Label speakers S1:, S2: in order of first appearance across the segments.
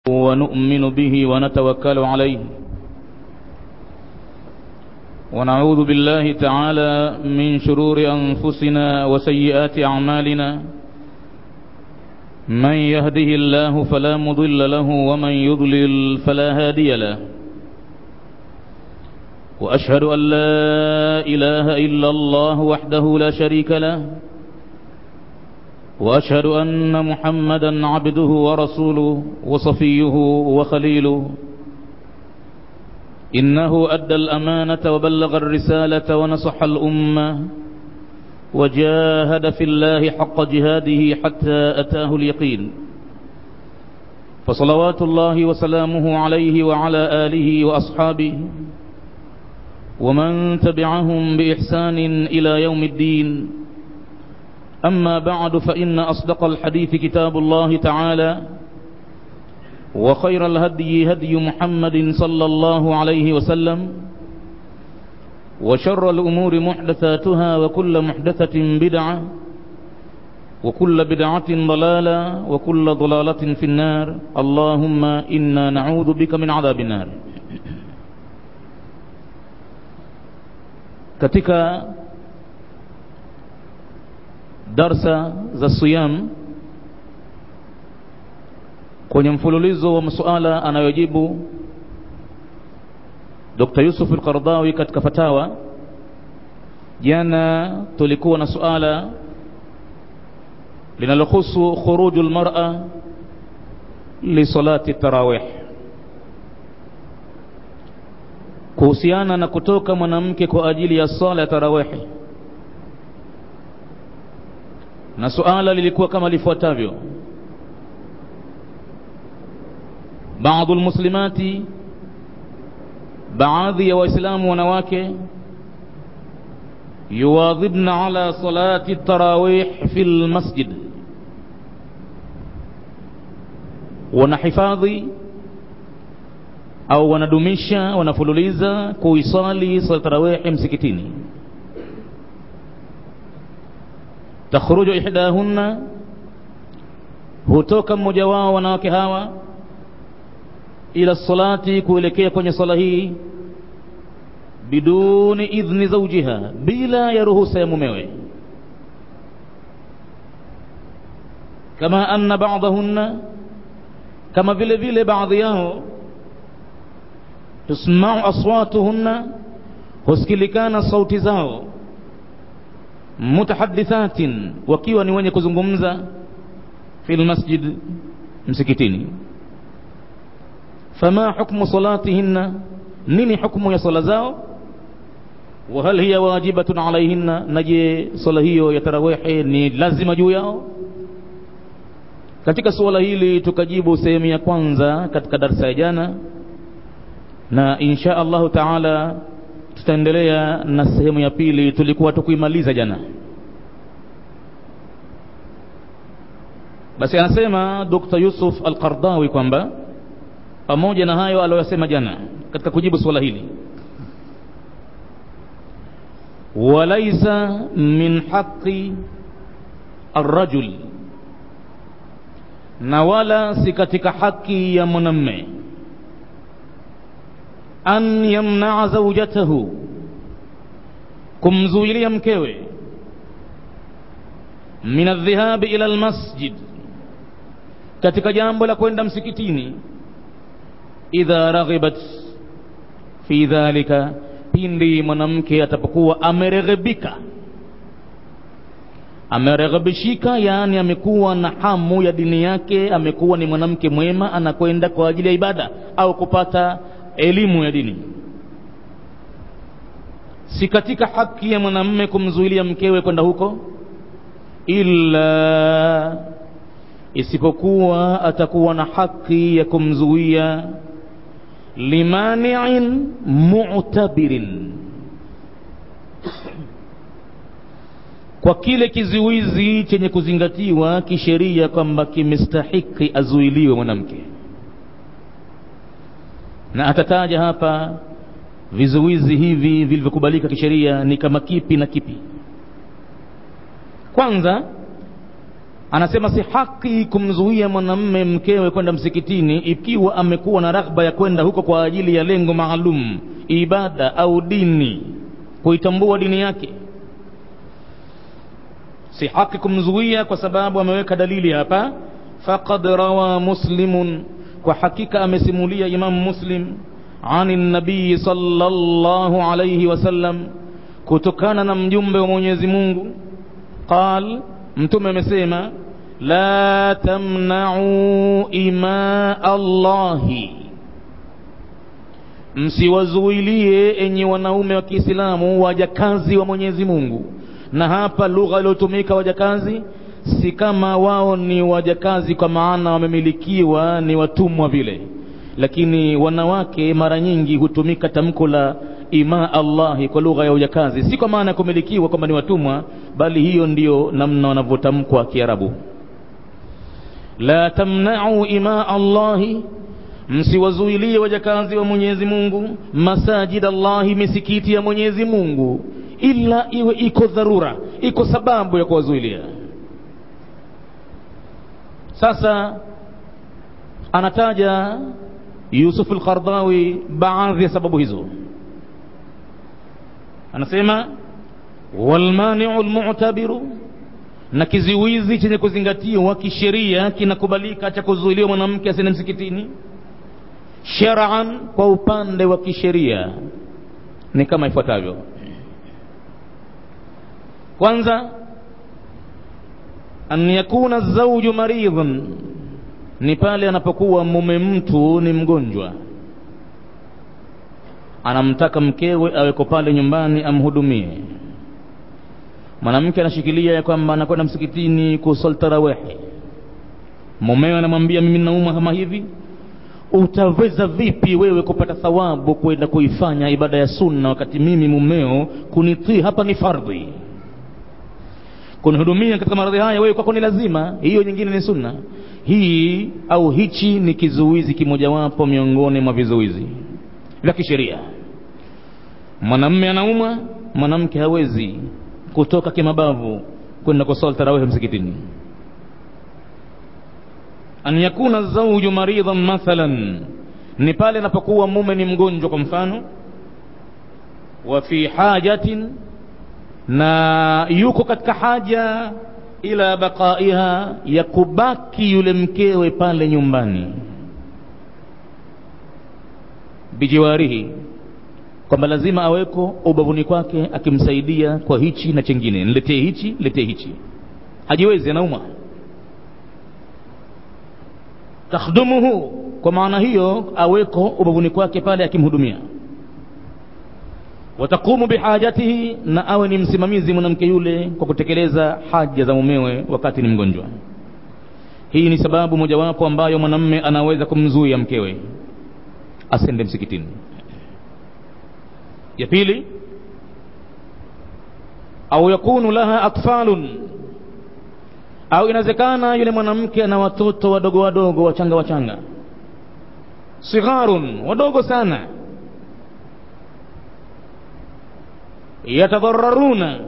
S1: ونؤمن به ونتوكل عليه ونعوذ بالله تعالى من شرور أنفسنا وسيئات أعمالنا من يهده الله فلا مضل له ومن يضلل فلا هادي له وأشهد أن لا إله إلا الله وحده لا شريك له وأشهد أن محمدا عبده ورسوله وصفيه وخليله إنه أدى الأمانة وبلغ الرسالة ونصح الأمة وجاهد في الله حق جهاده حتى أتاه اليقين فصلوات الله وسلامه عليه وعلى آله وأصحابه ومن تبعهم بإحسان إلى يوم الدين أما بعد فإن أصدق الحديث كتاب الله تعالى وخير الهدي هدي محمد صلى الله عليه وسلم وشر الأمور محدثاتها وكل محدثة بدعة وكل بدعة ضلالة وكل ضلالة في النار اللهم إنا نعوذ بك من عذاب النار katika darsa za siyam kwenye mfululizo wa masuala anayojibu Dr. Yusuf al-Qardawi katika fatawa jana tulikuwa na suala linalohusu khuruju al-mar'a li salati tarawih kuhusiana na kutoka mwanamke kwa ajili ya sala ya tarawih na suala lilikuwa kama lifuatavyo baadhi almuslimati baadhi ya waislamu wanawake yuwadhibna ala salati tarawih fi lmasjid wanahifadhi au wanadumisha wanafululiza kuisali sala tarawih msikitini takhruju ihdahunna hutoka mmoja wao wanawake hawa ila salati kuelekea kwenye sala hii biduni idhni zawjiha bila ya ruhusa ya mumewe kama anna ba'dahunna kama vile vile baadhi yao tusma'u aswatuhunna husikilikana sauti zao mutahaddithatin wakiwa ni wenye kuzungumza fil masjid msikitini fama hukmu salatihinna nini hukmu ya sala zao wa hal hiya wajibatun alaihinna naje sala hiyo ya tarawih ni lazima juu yao katika suala hili tukajibu sehemu ya kwanza katika darsa ya jana na insha Allahu taala tutaendelea na sehemu ya pili tulikuwa tukuimaliza jana basi anasema Dr. Yusuf Al-Qardawi kwamba pamoja na hayo aliyosema jana katika kujibu swala hili walaisa min haqi arrajul na wala si katika haki ya mwanamme an yamnaa zaujatahu kumzuilia mkewe min aldhihabi ila almasjid katika jambo la kwenda msikitini idha raghibat fi dhalika pindi mwanamke atapokuwa amereghebika amereghebishika yaani amekuwa na hamu ya dini yake amekuwa ni mwanamke mwema anakwenda kwa ajili ya ibada au kupata elimu ya dini si katika haki ya mwanamme kumzuilia mkewe kwenda huko illa isipokuwa atakuwa na haki ya kumzuia limani'in mu'tabirin kwa kile kizuizi chenye kuzingatiwa kisheria kwamba kimestahiki azuiliwe mwanamke na atataja hapa vizuizi hivi vilivyokubalika kisheria ni kama kipi na kipi kwanza anasema si haki kumzuia mwanamme mkewe kwenda msikitini ikiwa amekuwa na raghba ya kwenda huko kwa ajili ya lengo maalum ibada au dini kuitambua dini yake si haki kumzuia kwa sababu ameweka dalili hapa faqad rawa muslimun kwa hakika amesimulia imamu muslim ani nabii sallallahu alayhi wasallam kutokana na mjumbe wa mwenyezi mungu qal mtume amesema la tamna'u ima allahi msiwazuilie enyi wanaume wa kiislamu wajakazi wa mwenyezi mungu na hapa lugha iliyotumika wajakazi si kama wao ni wajakazi kwa maana wamemilikiwa ni watumwa vile lakini wanawake mara nyingi hutumika tamko la ima allahi kwa lugha ya ujakazi si kwa maana ya kumilikiwa kwamba ni watumwa bali hiyo ndiyo namna wanavyotamkwa kiarabu la tamna'u ima allahi msiwazuilie wajakazi wa mwenyezi mungu masajid allahi misikiti ya mwenyezi mungu ila iwe iko dharura iko sababu ya kuwazuilia sasa anataja yusuf al-qardawi baadhi ya sababu hizo anasema walmaniu almu'tabiru na kiziwizi chenye kuzingatiwa kisheria kinakubalika cha kuzuiliwa mwanamke asiende msikitini shar'an kwa upande wa kisheria ni kama ifuatavyo kwanza an yakuna zawju maridhan ni pale anapokuwa mume mtu ni mgonjwa anamtaka mkewe aweko pale nyumbani amhudumie mwanamke anashikilia ya kwamba anakwenda msikitini kusali tarawehi mumewe anamwambia mimi nauma kama hivi utaweza vipi wewe kupata thawabu kwenda kuifanya ibada ya sunna wakati mimi mumeo kunitii hapa ni fardhi kunihudumia katika maradhi haya wewe kwako ni lazima hiyo nyingine ni sunna hii au hichi ni kizuizi kimojawapo miongoni mwa vizuizi vya kisheria mwanamme anaumwa mwanamke hawezi kutoka kimabavu kwenda kusali tarawih msikitini an yakuna zawju maridhan mathalan ni pale anapokuwa mume ni mgonjwa kwa mfano wa fi hajatin na yuko katika haja ila baqaiha ya kubaki yule mkewe pale nyumbani bijiwarihi kwamba lazima aweko ubavuni kwake akimsaidia kwa hichi na chengine niletee hichi niletee hichi hajiwezi anauma takhdumuhu kwa maana hiyo aweko ubavuni kwake pale akimhudumia watakumu bihajatihi na awe ni msimamizi mwanamke yule kwa kutekeleza haja za mumewe wakati ni mgonjwa hii ni sababu mojawapo ambayo mwanamme anaweza kumzuia mkewe asende msikitini ya pili au yakunu laha atfalun au inawezekana yule mwanamke ana watoto wadogo wadogo wachanga wachanga sigharun wadogo sana yatadhararuna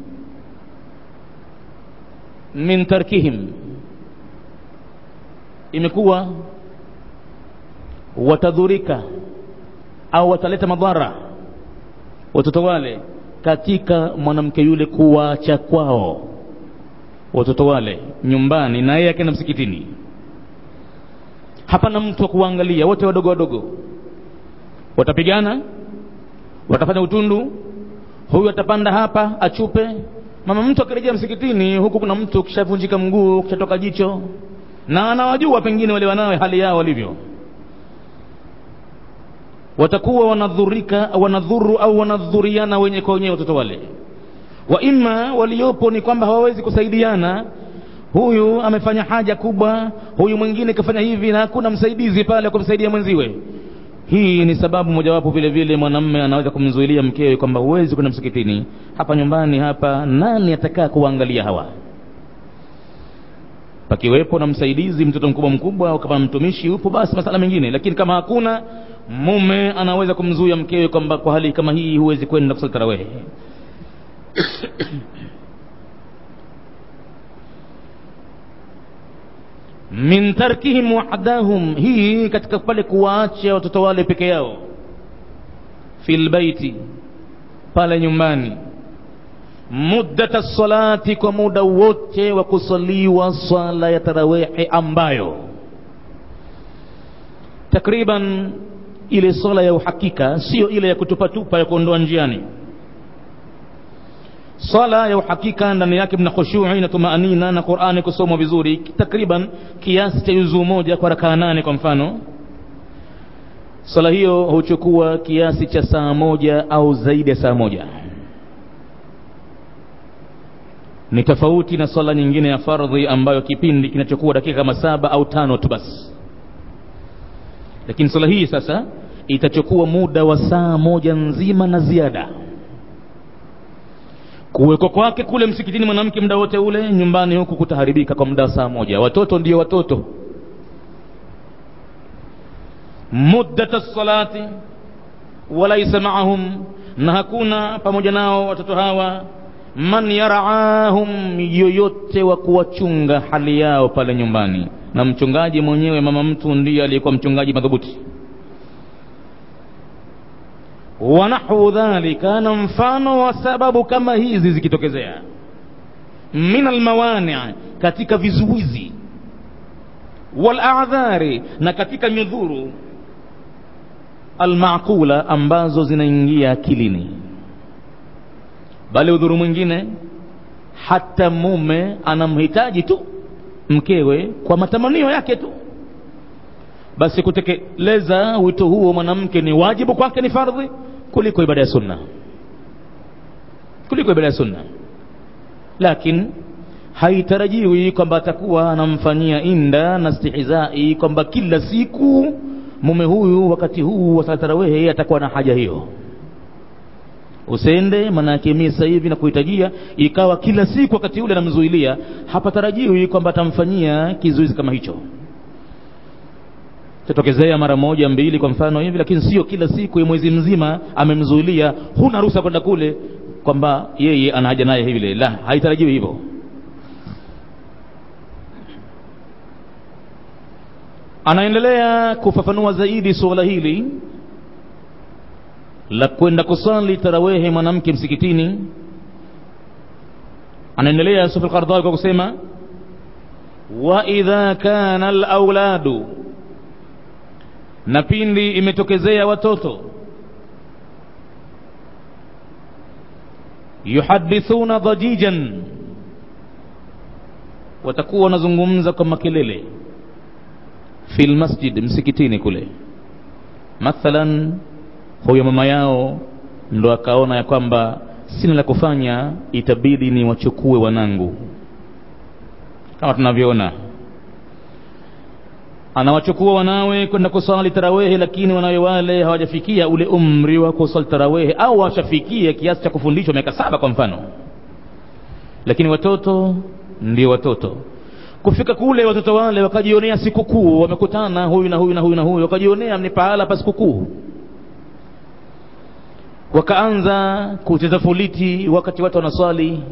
S1: min tarkihim imekuwa watadhurika au wataleta madhara watoto wale katika mwanamke yule kuwacha kwao watoto wale nyumbani na yeye akaenda msikitini hapana mtu wa kuwaangalia wote wadogo wadogo watapigana watafanya utundu huyu atapanda hapa achupe mama mtu akirejea msikitini huku kuna mtu kishavunjika mguu kishatoka jicho na anawajua pengine wale wanawe hali yao walivyo watakuwa wanadhurika wanadhuru au wanadhuriana wenye kwa wenyewe watoto wale wa imma waliopo ni kwamba hawawezi kusaidiana huyu amefanya haja kubwa huyu mwingine kafanya hivi na hakuna msaidizi pale kumsaidia mwenziwe hii ni sababu mojawapo vile vile mwanamme anaweza kumzuilia mkewe kwamba huwezi kwenda msikitini hapa nyumbani hapa nani atakaa kuwaangalia hawa pakiwepo na msaidizi mtoto mkubwa mkubwa au kama mtumishi upo basi masala mengine lakini kama hakuna mume anaweza kumzuia mkewe kwamba kwa hali kama hii huwezi kwenda kusali tarawehe min tarkihim wahdahum hii katika pale kuwaacha watoto wale peke yao fil baiti pale nyumbani muddata salati kwa muda wote wa kusaliwa swala ya tarawihi ambayo takriban ile swala ya uhakika sio ile ya kutupatupa ya kuondoa njiani swala ya uhakika ndani yake mna khushui na tumaanina na qurani kusomwa vizuri takriban kiasi cha juzuu moja kwa rakaa nane kwa mfano swala hiyo huchukua kiasi cha saa moja au zaidi ya saa moja ni tofauti na swala nyingine ya fardhi ambayo kipindi kinachokuwa dakika kama saba au tano tu basi lakini swala hii sasa itachukua muda wa saa moja nzima na ziada kuwekwa kwake kule msikitini mwanamke muda wote ule nyumbani huku kutaharibika kwa muda wa saa moja watoto ndio watoto muddata salati walaisa maahum na hakuna pamoja nao watoto hawa man yaraahum yoyote wa kuwachunga hali yao pale nyumbani na mchungaji mwenyewe mama mtu ndiye aliyekuwa mchungaji madhubuti wa nahwu dhalika na mfano wa sababu kama hizi zikitokezea min almawani katika vizuizi waladhari na katika nyudhuru almaqula ambazo zinaingia akilini bali udhuru mwingine hata mume anamhitaji tu mkewe kwa matamanio yake tu basi kutekeleza wito huo mwanamke ni wajibu kwake ni fardhi kuliko ibada ya sunna kuliko ibada ya sunna lakini haitarajiwi kwamba atakuwa anamfanyia inda na stihizai kwamba kila siku mume huyu wakati huu wa tarawehe atakuwa na haja hiyo usende manake mimi sasa hivi nakuhitajia ikawa kila siku wakati ule anamzuilia hapatarajiwi kwamba atamfanyia kizuizi kama hicho tatokezea mara moja mbili kwa mfano hivi lakini sio kila siku ya mwezi mzima amemzuilia huna ruhusa kwenda kule kwamba yeye ana haja naye vile la haitarajiwi hivyo anaendelea kufafanua zaidi suala hili la kwenda kusali tarawehe mwanamke msikitini anaendelea Yusuf al-Qaradawi kwa kusema wa idha kana al-auladu na pindi imetokezea watoto yuhadithuna dhajijan watakuwa wanazungumza kwa makelele fi lmasjid msikitini kule mathalan huyo mama yao ndo akaona ya kwamba sina la kufanya itabidi ni wachukue wanangu kama tunavyoona anawachukua wanawe kwenda kusali tarawehe lakini wanawe wale hawajafikia ule umri wa kusali tarawehe au washafikia kiasi cha kufundishwa miaka saba kwa mfano lakini watoto ndio watoto kufika kule watoto wale wakajionea sikukuu wamekutana huyu na huyu na huyu na huyu wakajionea ni pahala pa sikukuu wakaanza kucheza foliti wakati watu wanaswali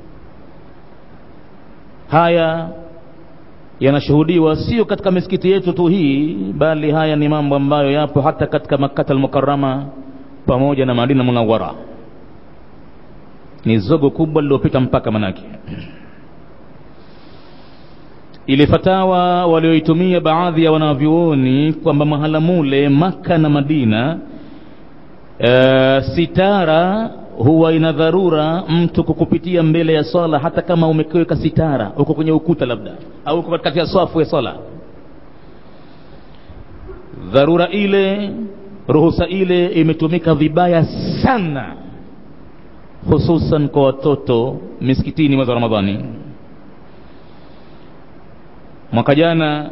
S1: haya yanashuhudiwa sio katika misikiti yetu tu hii bali haya ni mambo ambayo yapo hata katika makata almukarama pamoja na madina munawara ni zogo kubwa lililopita mpaka manake ile fatawa walioitumia baadhi ya wanavyuoni kwamba mahala mule maka na madina e, sitara huwa ina dharura mtu kukupitia mbele ya swala hata kama umeweka sitara uko kwenye ukuta labda au uko katikati ya swafu ya swala dharura ile ruhusa ile imetumika vibaya sana hususan kwa watoto misikitini mwezi wa ramadhani mwaka jana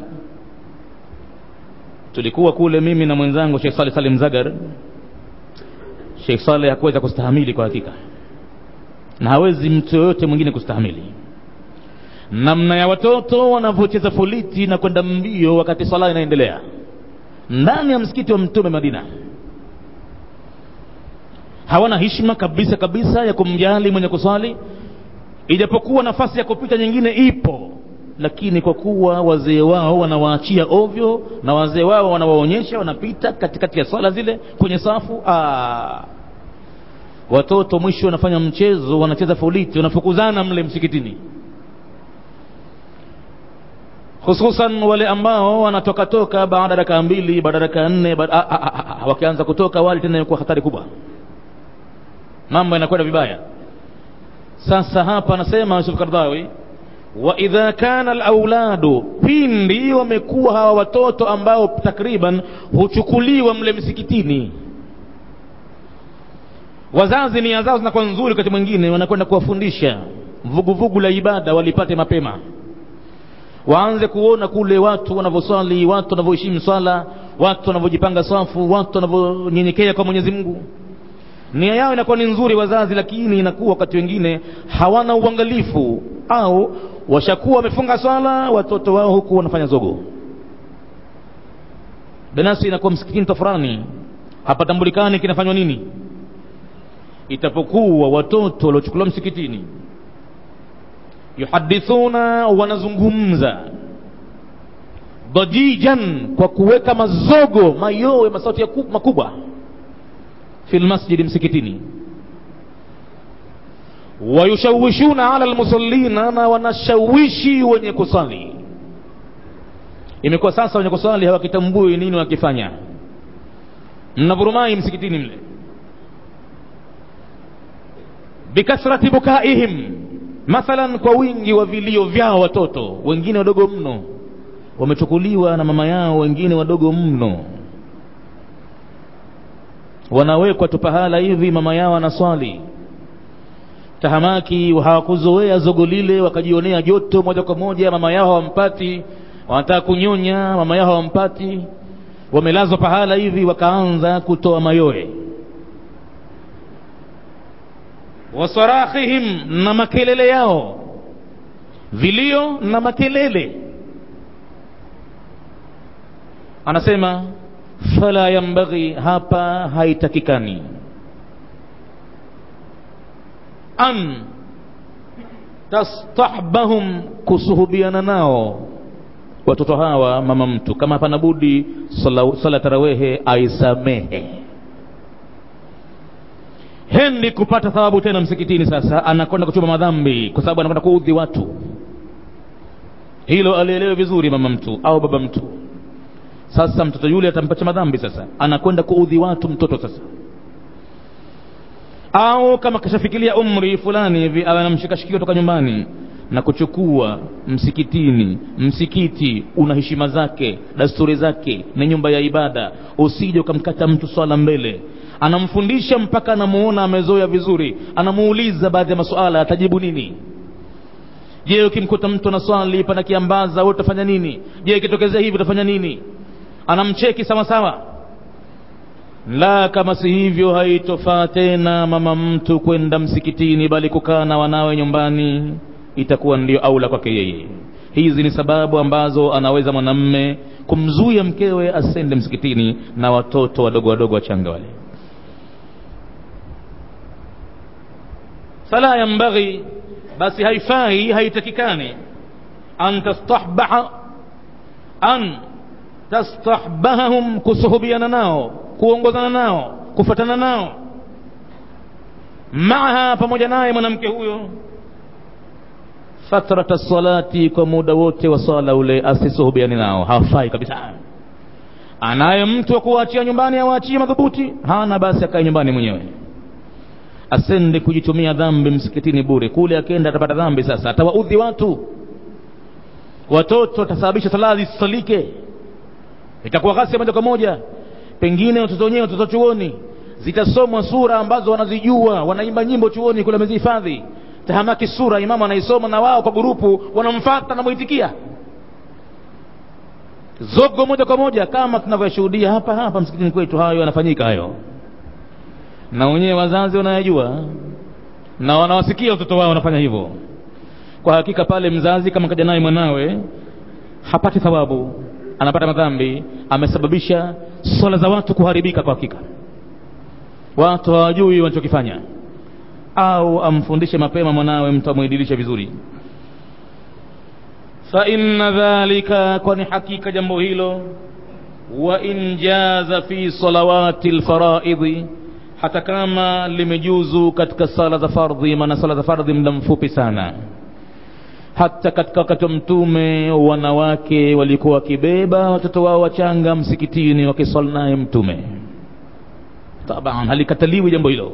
S1: tulikuwa kule mimi na mwenzangu Sheikh Saleh Salim Zagar Sheikh Saleh hakuweza kustahamili kwa hakika na hawezi mtu yoyote mwingine kustahamili namna ya watoto wanavyocheza foliti na kwenda mbio wakati sala inaendelea ndani ya msikiti wa mtume Madina hawana heshima kabisa kabisa ya kumjali mwenye kuswali ijapokuwa nafasi ya kupita nyingine ipo lakini kwa kuwa wazee wao wanawaachia ovyo na wazee wao wanawaonyesha wanapita katikati ya swala zile kwenye safu aa, watoto mwisho wanafanya mchezo wanacheza foliti wanafukuzana mle msikitini hususan wale ambao wanatoka toka baada ya dakika mbili baada ya dakika nne wakianza kutoka wale tena inakuwa hatari kubwa mambo yanakwenda vibaya sasa hapa anasema Yusuf Kardhawi wa idha kana alauladu pindi wamekuwa hawa watoto ambao takriban huchukuliwa mle msikitini wazazi nia zao zinakuwa nzuri wakati mwingine wanakwenda kuwafundisha vuguvugu la ibada walipate mapema waanze kuona kule watu wanavyoswali watu wanavyoheshimu swala watu wanavyojipanga safu watu wanavyonyenyekea kwa mwenyezi mungu nia yao inakuwa ni nzuri wazazi lakini inakuwa wakati wengine hawana uangalifu au washakuwa wamefunga swala watoto wao huku wanafanya zogo binafsi inakuwa msikitini tofurani hapatambulikani kinafanywa nini itapokuwa watoto waliochukuliwa msikitini yuhadithuna wanazungumza dajijan kwa kuweka mazogo mayowe masauti ya makubwa fi lmasjidi msikitini wayushawishuna ala lmusallina na wanashawishi wenye kusali imekuwa sasa wenye kusali hawakitambui nini wakifanya mnavurumai msikitini mle bikathrati bukaihim mathalan kwa wingi wa vilio vyao watoto wengine wadogo mno wamechukuliwa na mama yao wengine wadogo mno wanawekwa tu pahala hivi mama yao anaswali tahamaki hawakuzoea zogo lile wakajionea joto moja kwa moja mama yao hawampati wanataka kunyonya mama yao hawampati wamelazwa pahala hivi wakaanza kutoa mayoe wasarahihim na makelele yao vilio na makelele anasema fala yambaghi hapa haitakikani an tastahbahum kusuhubiana nao watoto hawa mama mtu kama hapana budi sala, sala tarawehe aisamehe hendi kupata thawabu tena msikitini sasa anakwenda kuchuma madhambi kwa sababu anakwenda kuudhi watu hilo alielewe vizuri mama mtu au baba mtu sasa mtoto yule atampacha madhambi sasa anakwenda kuudhi watu mtoto sasa au kama kashafikiria umri fulani hivi awe anamshikashikia toka nyumbani na kuchukua msikitini msikiti una heshima zake dasturi zake ni nyumba ya ibada usije ukamkata mtu swala mbele anamfundisha mpaka anamuona amezoea vizuri anamuuliza baadhi ya masuala atajibu nini je ukimkuta mtu anaswali pana kiambaza wewe utafanya nini je ikitokezea hivi utafanya nini anamcheki sawa sawa la kama si hivyo haitofaa tena mama mtu kwenda msikitini bali kukaa na wanawe nyumbani itakuwa ndio aula kwake yeye hizi ni sababu ambazo anaweza mwanamme kumzuia mkewe asende msikitini na watoto wadogo wadogo wachanga wale fala yambaghi basi haifai haitakikani an tastahbaha an tastahbahahum kusuhubiana nao kuongozana nao kufatana nao maaha pamoja naye mwanamke huyo fatrata salati kwa muda wote wa swala ule asisuhubiani nao hafai kabisa anaye mtu wa kuwaachia nyumbani awaachie madhubuti hana basi akae nyumbani mwenyewe asende kujitumia dhambi msikitini bure kule akienda atapata dhambi sasa atawaudhi watu watoto watasababisha sala zisisalike itakuwa ghasia moja kwa moja pengine watoto wenyewe watoto chuoni zitasomwa sura ambazo wanazijua wanaimba nyimbo chuoni kule wamezihifadhi tahamaki sura imamu anaisoma na wao kwa gurupu wanamfata na muitikia zogo moja kwa moja kama tunavyoshuhudia hapa hapa msikitini kwetu hayo yanafanyika hayo na wenyewe wazazi wanayajua na wanawasikia watoto wao wanafanya hivyo kwa hakika pale mzazi kama kaja naye mwanawe hapati thawabu anapata madhambi amesababisha swala za watu kuharibika kwa hakika watu hawajui wanachokifanya au amfundishe mapema mwanawe mtu amwedilishe vizuri fa inna dhalika kwani hakika jambo hilo wa in jaza fi salawati lfaraidhi hata kama limejuzu katika sala za fardhi maana sala za fardhi muda mfupi sana hata katika wakati wa mtume wanawake walikuwa wakibeba watoto wao wachanga msikitini wakiswali naye mtume taban halikataliwi jambo hilo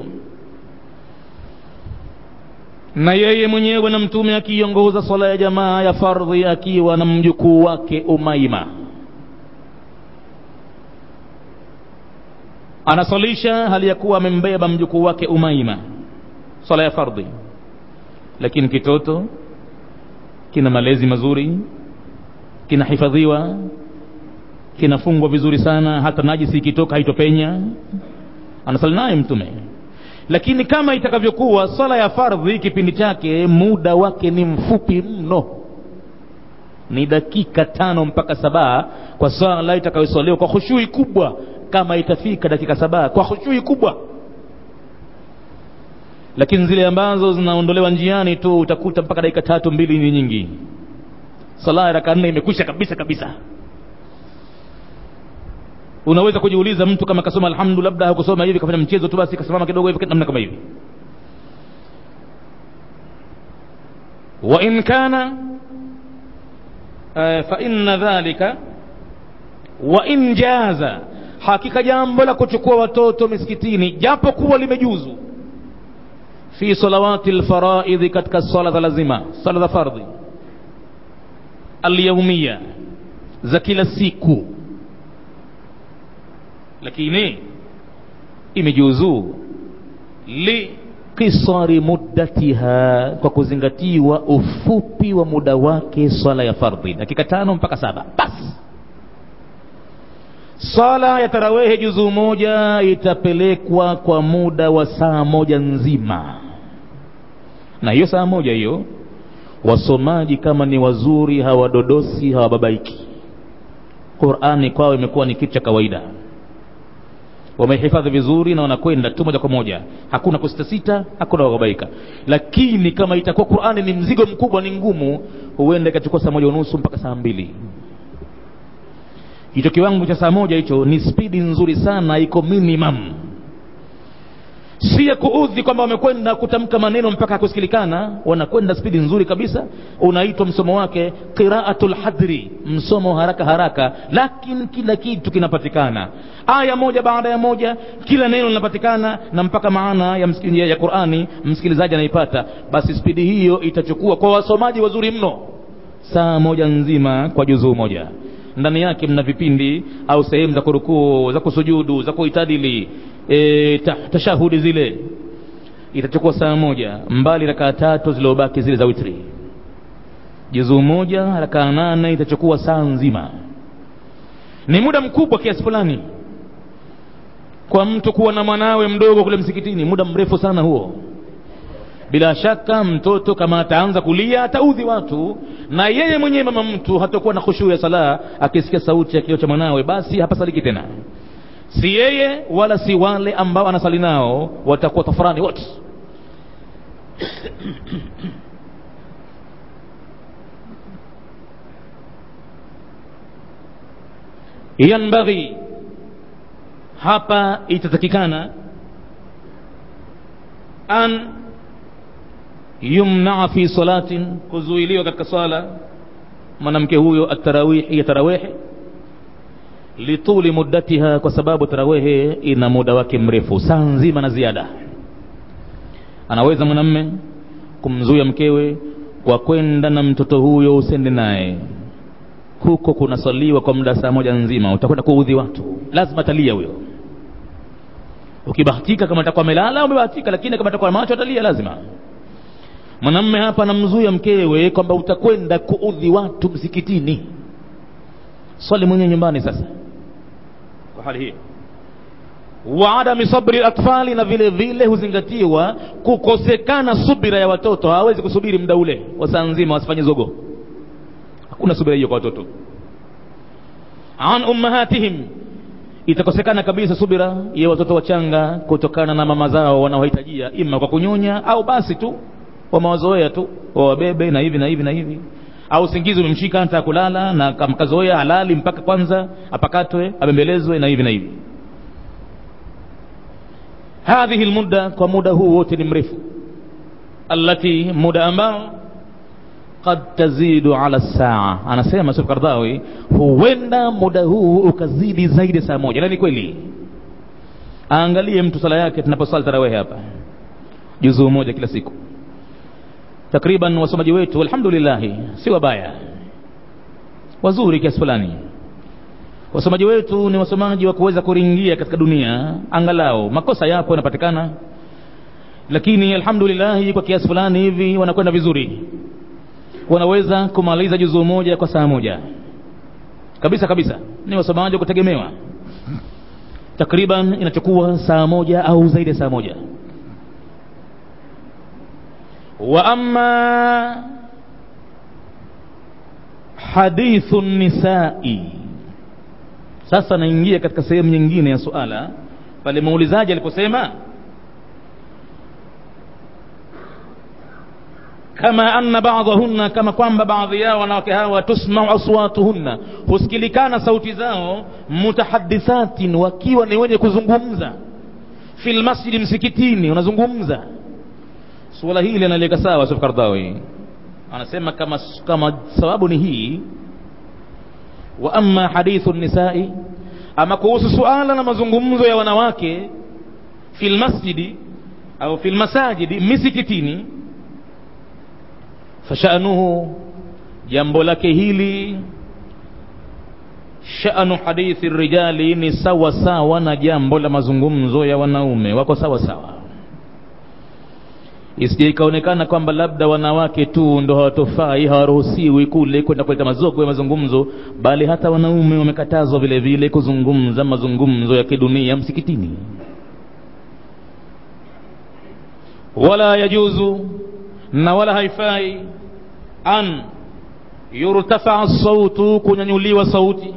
S1: na yeye mwenyewe na mtume akiongoza swala ya jamaa ya fardhi akiwa na mjukuu wake umaima anasalisha hali ya kuwa amembeba mjukuu wake umaima swala ya fardhi lakini kitoto kina malezi mazuri kinahifadhiwa kinafungwa vizuri sana hata najisi ikitoka haitopenya anasali naye mtume lakini kama itakavyokuwa swala ya fardhi kipindi chake muda wake ni mfupi mno ni dakika tano mpaka sabaa kwa swala itakayoswaliwa kwa khushui kubwa kama itafika dakika sabaa kwa khushui kubwa lakini zile ambazo zinaondolewa njiani tu utakuta mpaka dakika tatu mbili ni nyingi sala ya raka nne imekwisha kabisa kabisa unaweza kujiuliza mtu kama kasoma alhamdu labda hakusoma hivi kafanya mchezo tu basi kasimama kidogo hivi namna kama hivi wa in kana uh, fa inna dhalika wa in jaza hakika jambo la kuchukua watoto misikitini japo kuwa limejuzu fi salawati lfaraidhi katika swala za lazima swala za fardhi alyaumia za kila siku lakini imejuzu likisari muddatiha kwa kuzingatiwa ufupi wa muda wake swala ya fardhi dakika tano mpaka saba basi swala ya tarawehe juzuu moja itapelekwa kwa muda wa saa moja nzima na hiyo saa moja hiyo wasomaji kama ni wazuri hawadodosi hawababaiki qurani kwao imekuwa ni kitu cha kawaida wamehifadhi vizuri na wanakwenda tu moja kwa moja hakuna kusitasita hakuna kubabaika lakini kama itakuwa qurani ni mzigo mkubwa ni ngumu huenda ikachukua saa moja unusu mpaka saa mbili hicho kiwango cha saa moja hicho ni spidi nzuri sana iko minimum si ya kuudhi kwamba wamekwenda kutamka maneno mpaka hakusikilikana wanakwenda spidi nzuri kabisa unaitwa msomo wake qiraatu lhadri msomo haraka haraka lakini kila kitu kinapatikana aya moja baada ya moja kila neno linapatikana na mpaka maana ya, msiki, ya qurani msikilizaji anaipata basi spidi hiyo itachukua kwa wasomaji wazuri mno saa moja nzima kwa juzuu moja ndani yake mna vipindi au sehemu za kurukuu za kusujudu za kuitadili e, ta, tashahudi zile itachukua saa moja mbali rakaa tatu zilizobaki zile za witri juzuu moja rakaa nane itachukua saa nzima ni muda mkubwa kiasi fulani kwa mtu kuwa na mwanawe mdogo kule msikitini muda mrefu sana huo bila shaka mtoto kama ataanza kulia ataudhi watu na yeye mwenyewe mama mtu hatakuwa na khushuu ya sala akisikia sauti ya kilio cha mwanawe basi hapasaliki tena si yeye wala si wale ambao anasali nao watakuwa tafurani wote yanbaghi hapa itatakikana an yumnaa fi salatin kuzuiliwa katika swala mwanamke huyo atarawihi ya tarawihi lituli muddatiha kwa sababu tarawehe ina muda wake mrefu saa nzima na ziada anaweza mwanamme kumzuia mkewe kwa kwenda na mtoto huyo usende naye huko kunaswaliwa kwa muda saa moja nzima utakwenda kuudhi watu lazima talia huyo ukibahatika kama atakuwa amelala umebahatika lakini kama atakuwa macho atalia lazima mwanamme hapa anamzuia mkewe kwamba utakwenda kuudhi watu msikitini swali mwenyewe nyumbani sasa kwa hali hiyo wa adami sabri atfali na vile vile huzingatiwa kukosekana subira ya watoto hawawezi kusubiri muda ule wa saa nzima wasifanye zogo hakuna subira hiyo kwa watoto an ummahatihim itakosekana kabisa subira ya watoto wachanga kutokana na mama zao wanaohitajia ima kwa kunyonya au basi tu wamewazoea tu wawabebe na hivi na hivi na hivi au usingizi umemshika anataka kulala na kamkazoea halali mpaka kwanza apakatwe abembelezwe na hivi na hivi hadhihi lmudda kwa muda huu wote ni mrefu allati muda ambao qad tazidu ala saa anasema Sheikh Kardhawi huenda muda huu ukazidi zaidi saa moja na ni kweli aangalie mtu sala yake tunaposali tarawehe hapa juzuu moja kila siku takriban wasomaji wetu alhamdulillah si wabaya wazuri kiasi fulani wasomaji wetu ni wasomaji wa kuweza kuringia katika dunia angalau makosa yapo yanapatikana lakini alhamdulillah kwa kiasi fulani hivi wanakwenda vizuri wanaweza kumaliza juzuu moja kwa saa moja kabisa kabisa ni wasomaji wa kutegemewa takriban inachukua saa moja au zaidi ya saa moja wa amma hadithu nisai sasa naingia katika sehemu nyingine ya suala pale muulizaji aliposema kama anna ba'dahunna kama kwamba baadhi yao wanawake hawa tusmau aswatuhunna husikilikana sauti zao mutahadithatin wakiwa ni wenye kuzungumza fil masjidi msikitini unazungumza suala hili analiweka sawa Yusuf Kardawi anasema kama kama sababu ni hii wa amma hadithu nisai ama kuhusu suala na mazungumzo ya wanawake fil masjidi au fil masajidi misikitini fashanuhu jambo lake hili shanu hadithi rijali ni sawa sawa na jambo la mazungumzo ya wanaume wako sawa sawa isije ikaonekana kwamba labda wanawake tu ndo hawatofai hawaruhusiwi kule kwenda kuleta mazogo ya mazungumzo bali hata wanaume wamekatazwa vile vile kuzungumza mazungumzo ya kidunia msikitini wala yajuzu na wala haifai an yurtafaa sautu kunyanyuliwa sauti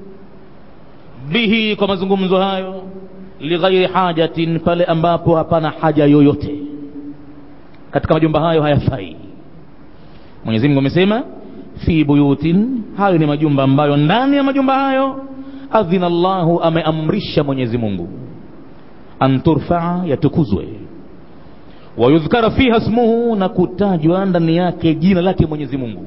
S1: bihi kwa mazungumzo hayo lighairi hajatin pale ambapo hapana haja yoyote katika majumba hayo hayafai Mwenyezi Mungu amesema fi buyutin hayo ni majumba ambayo ndani ya majumba hayo adhina Allahu ameamrisha Mwenyezi Mungu an turfaa yatukuzwe wayudhkara fiha smuhu na kutajwa ndani yake jina lake Mwenyezi Mungu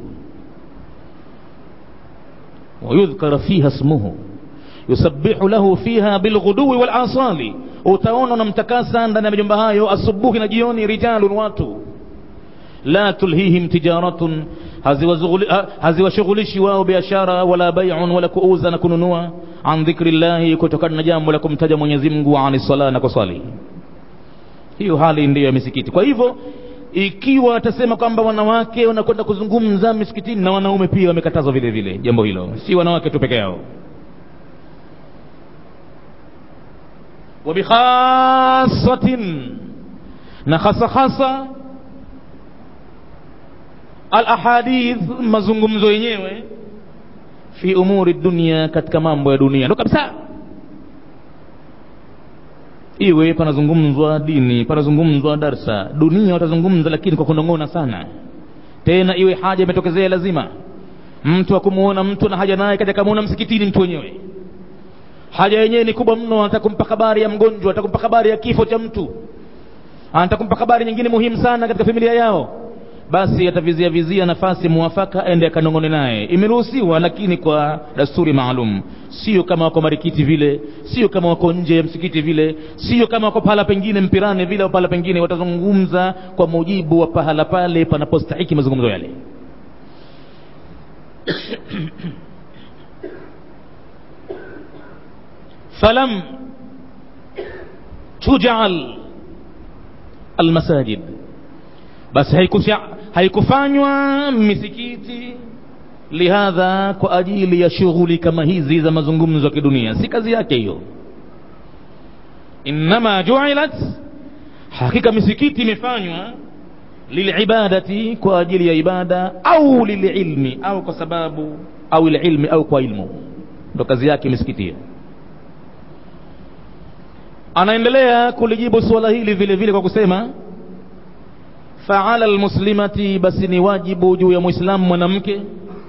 S1: wayudhkara fiha smuhu yusabbihu lahu fiha bilghuduwi wal asali utaona unamtakasa ndani ya majumba hayo asubuhi na jioni rijalun watu la tulhihim tijaratun haziwashughulishi wao biashara wala bai'un wala kuuza na kununua an dhikri llahi kutokana na jambo la kumtaja Mwenyezi Mungu ani sala na kusali hiyo hali ndiyo ya misikiti kwa hivyo ikiwa atasema kwamba wanawake wanakwenda kuzungumza misikitini na wanaume pia wamekatazwa vile vile jambo hilo si wanawake tu peke yao wabikhasatin na hasa hasa alahadith mazungumzo yenyewe fi umuri dunia katika mambo ya dunia ndo kabisa iwe panazungumzwa dini panazungumzwa darsa dunia watazungumza lakini kwa kunong'ona sana tena iwe haja imetokezea lazima mtu akumuona mtu na haja naye kaja kamuona msikitini mtu wenyewe haja yenyewe ni kubwa mno anataka kumpa habari ya mgonjwa anataka kumpa habari ya kifo cha mtu anataka kumpa habari nyingine muhimu sana katika familia yao basi atavizia vizia nafasi muwafaka ende akanong'one naye imeruhusiwa lakini kwa dasturi maalum sio kama wako marikiti vile sio kama wako nje ya msikiti vile sio kama wako pahala pengine mpirani vile au pahala pengine watazungumza kwa mujibu wa pahala pale panapostahiki mazungumzo yale falam tujal almasajid basi haikufanywa misikiti lihadha kwa ajili ya shughuli kama hizi za mazungumzo ya kidunia si kazi yake hiyo innama juilat hakika misikiti imefanywa lilibadati kwa ajili ya ibada au lililmi au kwa sababu au ililmi au kwa ilmu ndo kazi yake misikiti hiyo anaendelea kulijibu suala hili vile vile kwa kusema faala lmuslimati basi ni wajibu juu ya mwislamu mwanamke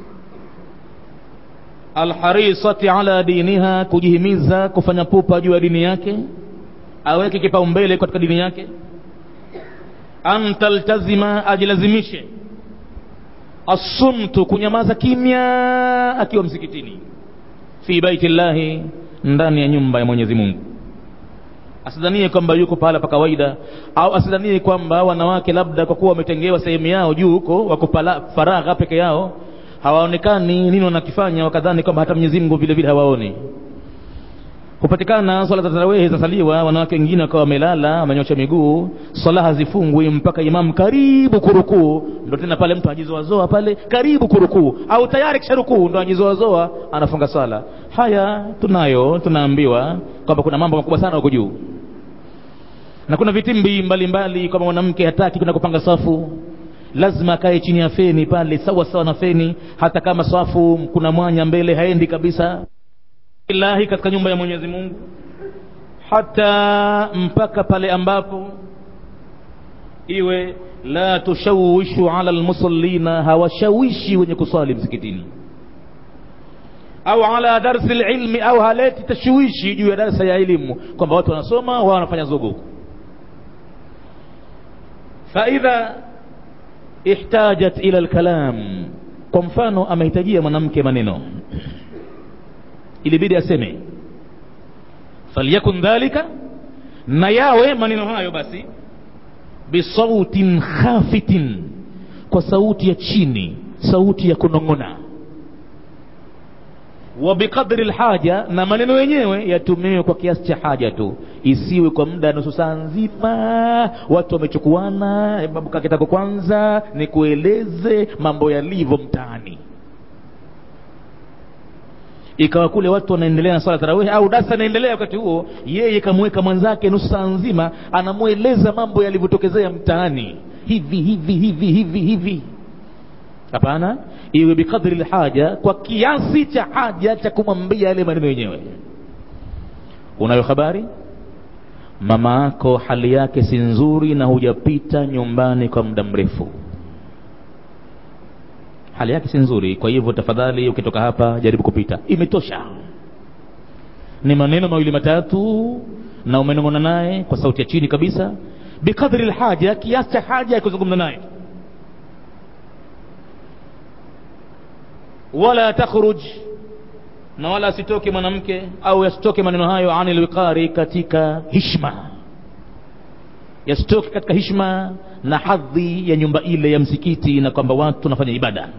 S1: alharisati ala diniha kujihimiza kufanya pupa juu ya dini yake aweke kipaumbele katika dini yake an taltazima ajilazimishe assumtu kunyamaza kimya akiwa msikitini fi baiti llahi ndani ya nyumba ya mwenyezi mungu asidhanie kwamba yuko pahala pa kawaida au asidhanie kwamba wanawake labda kwa kuwa wametengewa sehemu yao juu huko wako faragha peke yao hawaonekani nini wanakifanya wakadhani kwamba hata mwenyezi mungu vile vile hawaoni hupatikana swala za tarawehi zasaliwa wanawake wengine wakawa wamelala wamenyosha miguu swala hazifungwi mpaka imamu karibu kurukuu ndo tena pale mtu ajizoazoa pale karibu kurukuu au tayari kisha rukuu ndo ajizoazoa anafunga swala haya tunayo tunaambiwa kwamba kuna mambo makubwa sana huko juu na kuna vitimbi mbalimbali kwamba mwanamke hataki kwenda kupanga safu lazima akae chini ya feni pale sawa sawa na feni hata kama safu kuna mwanya mbele haendi kabisa ilahi katika nyumba ya mwenyezi mungu hata mpaka pale ambapo iwe la tushawishu ala lmusallina hawashawishi wenye kuswali msikitini au ala darsi lilmi au haleti tashwishi juu ya darsa ya elimu kwamba watu wanasoma wao wanafanya zogo faidha ihtajat ila lkalam kwa mfano amehitajia mwanamke maneno ilibidi aseme falyakun dhalika na yawe maneno hayo basi bisautin khafitin kwa sauti ya chini sauti ya kunong'ona wa biqadri lhaja na maneno yenyewe yatumiwe kwa kiasi cha haja tu isiwe kwa muda nusu saa nzima watu wamechukuana babu kakitako kwanza ni kueleze mambo yalivyo mtaani ikawa kule watu wanaendelea na swala tarawehi au darsa inaendelea wakati huo yeye kamweka mwenzake nusu saa nzima anamweleza mambo yalivyotokezea mtaani hivi hivi hivi hivi hivi hapana iwe bikadri lhaja kwa kiasi cha haja cha kumwambia yale maneno yenyewe unayo habari mama yako hali yake si nzuri na hujapita nyumbani kwa muda mrefu hali yake si nzuri kwa hivyo tafadhali ukitoka hapa jaribu kupita imetosha ni maneno mawili matatu na umenong'ona naye kwa sauti ya chini kabisa bikadri lhaja kiasi cha haja ya kuzungumza naye wala takhruj na wala asitoke mwanamke au yasitoke maneno hayo ani lwiqari katika hishma yasitoke katika hishma na hadhi ya nyumba ile ya msikiti na kwamba watu wanafanya ibada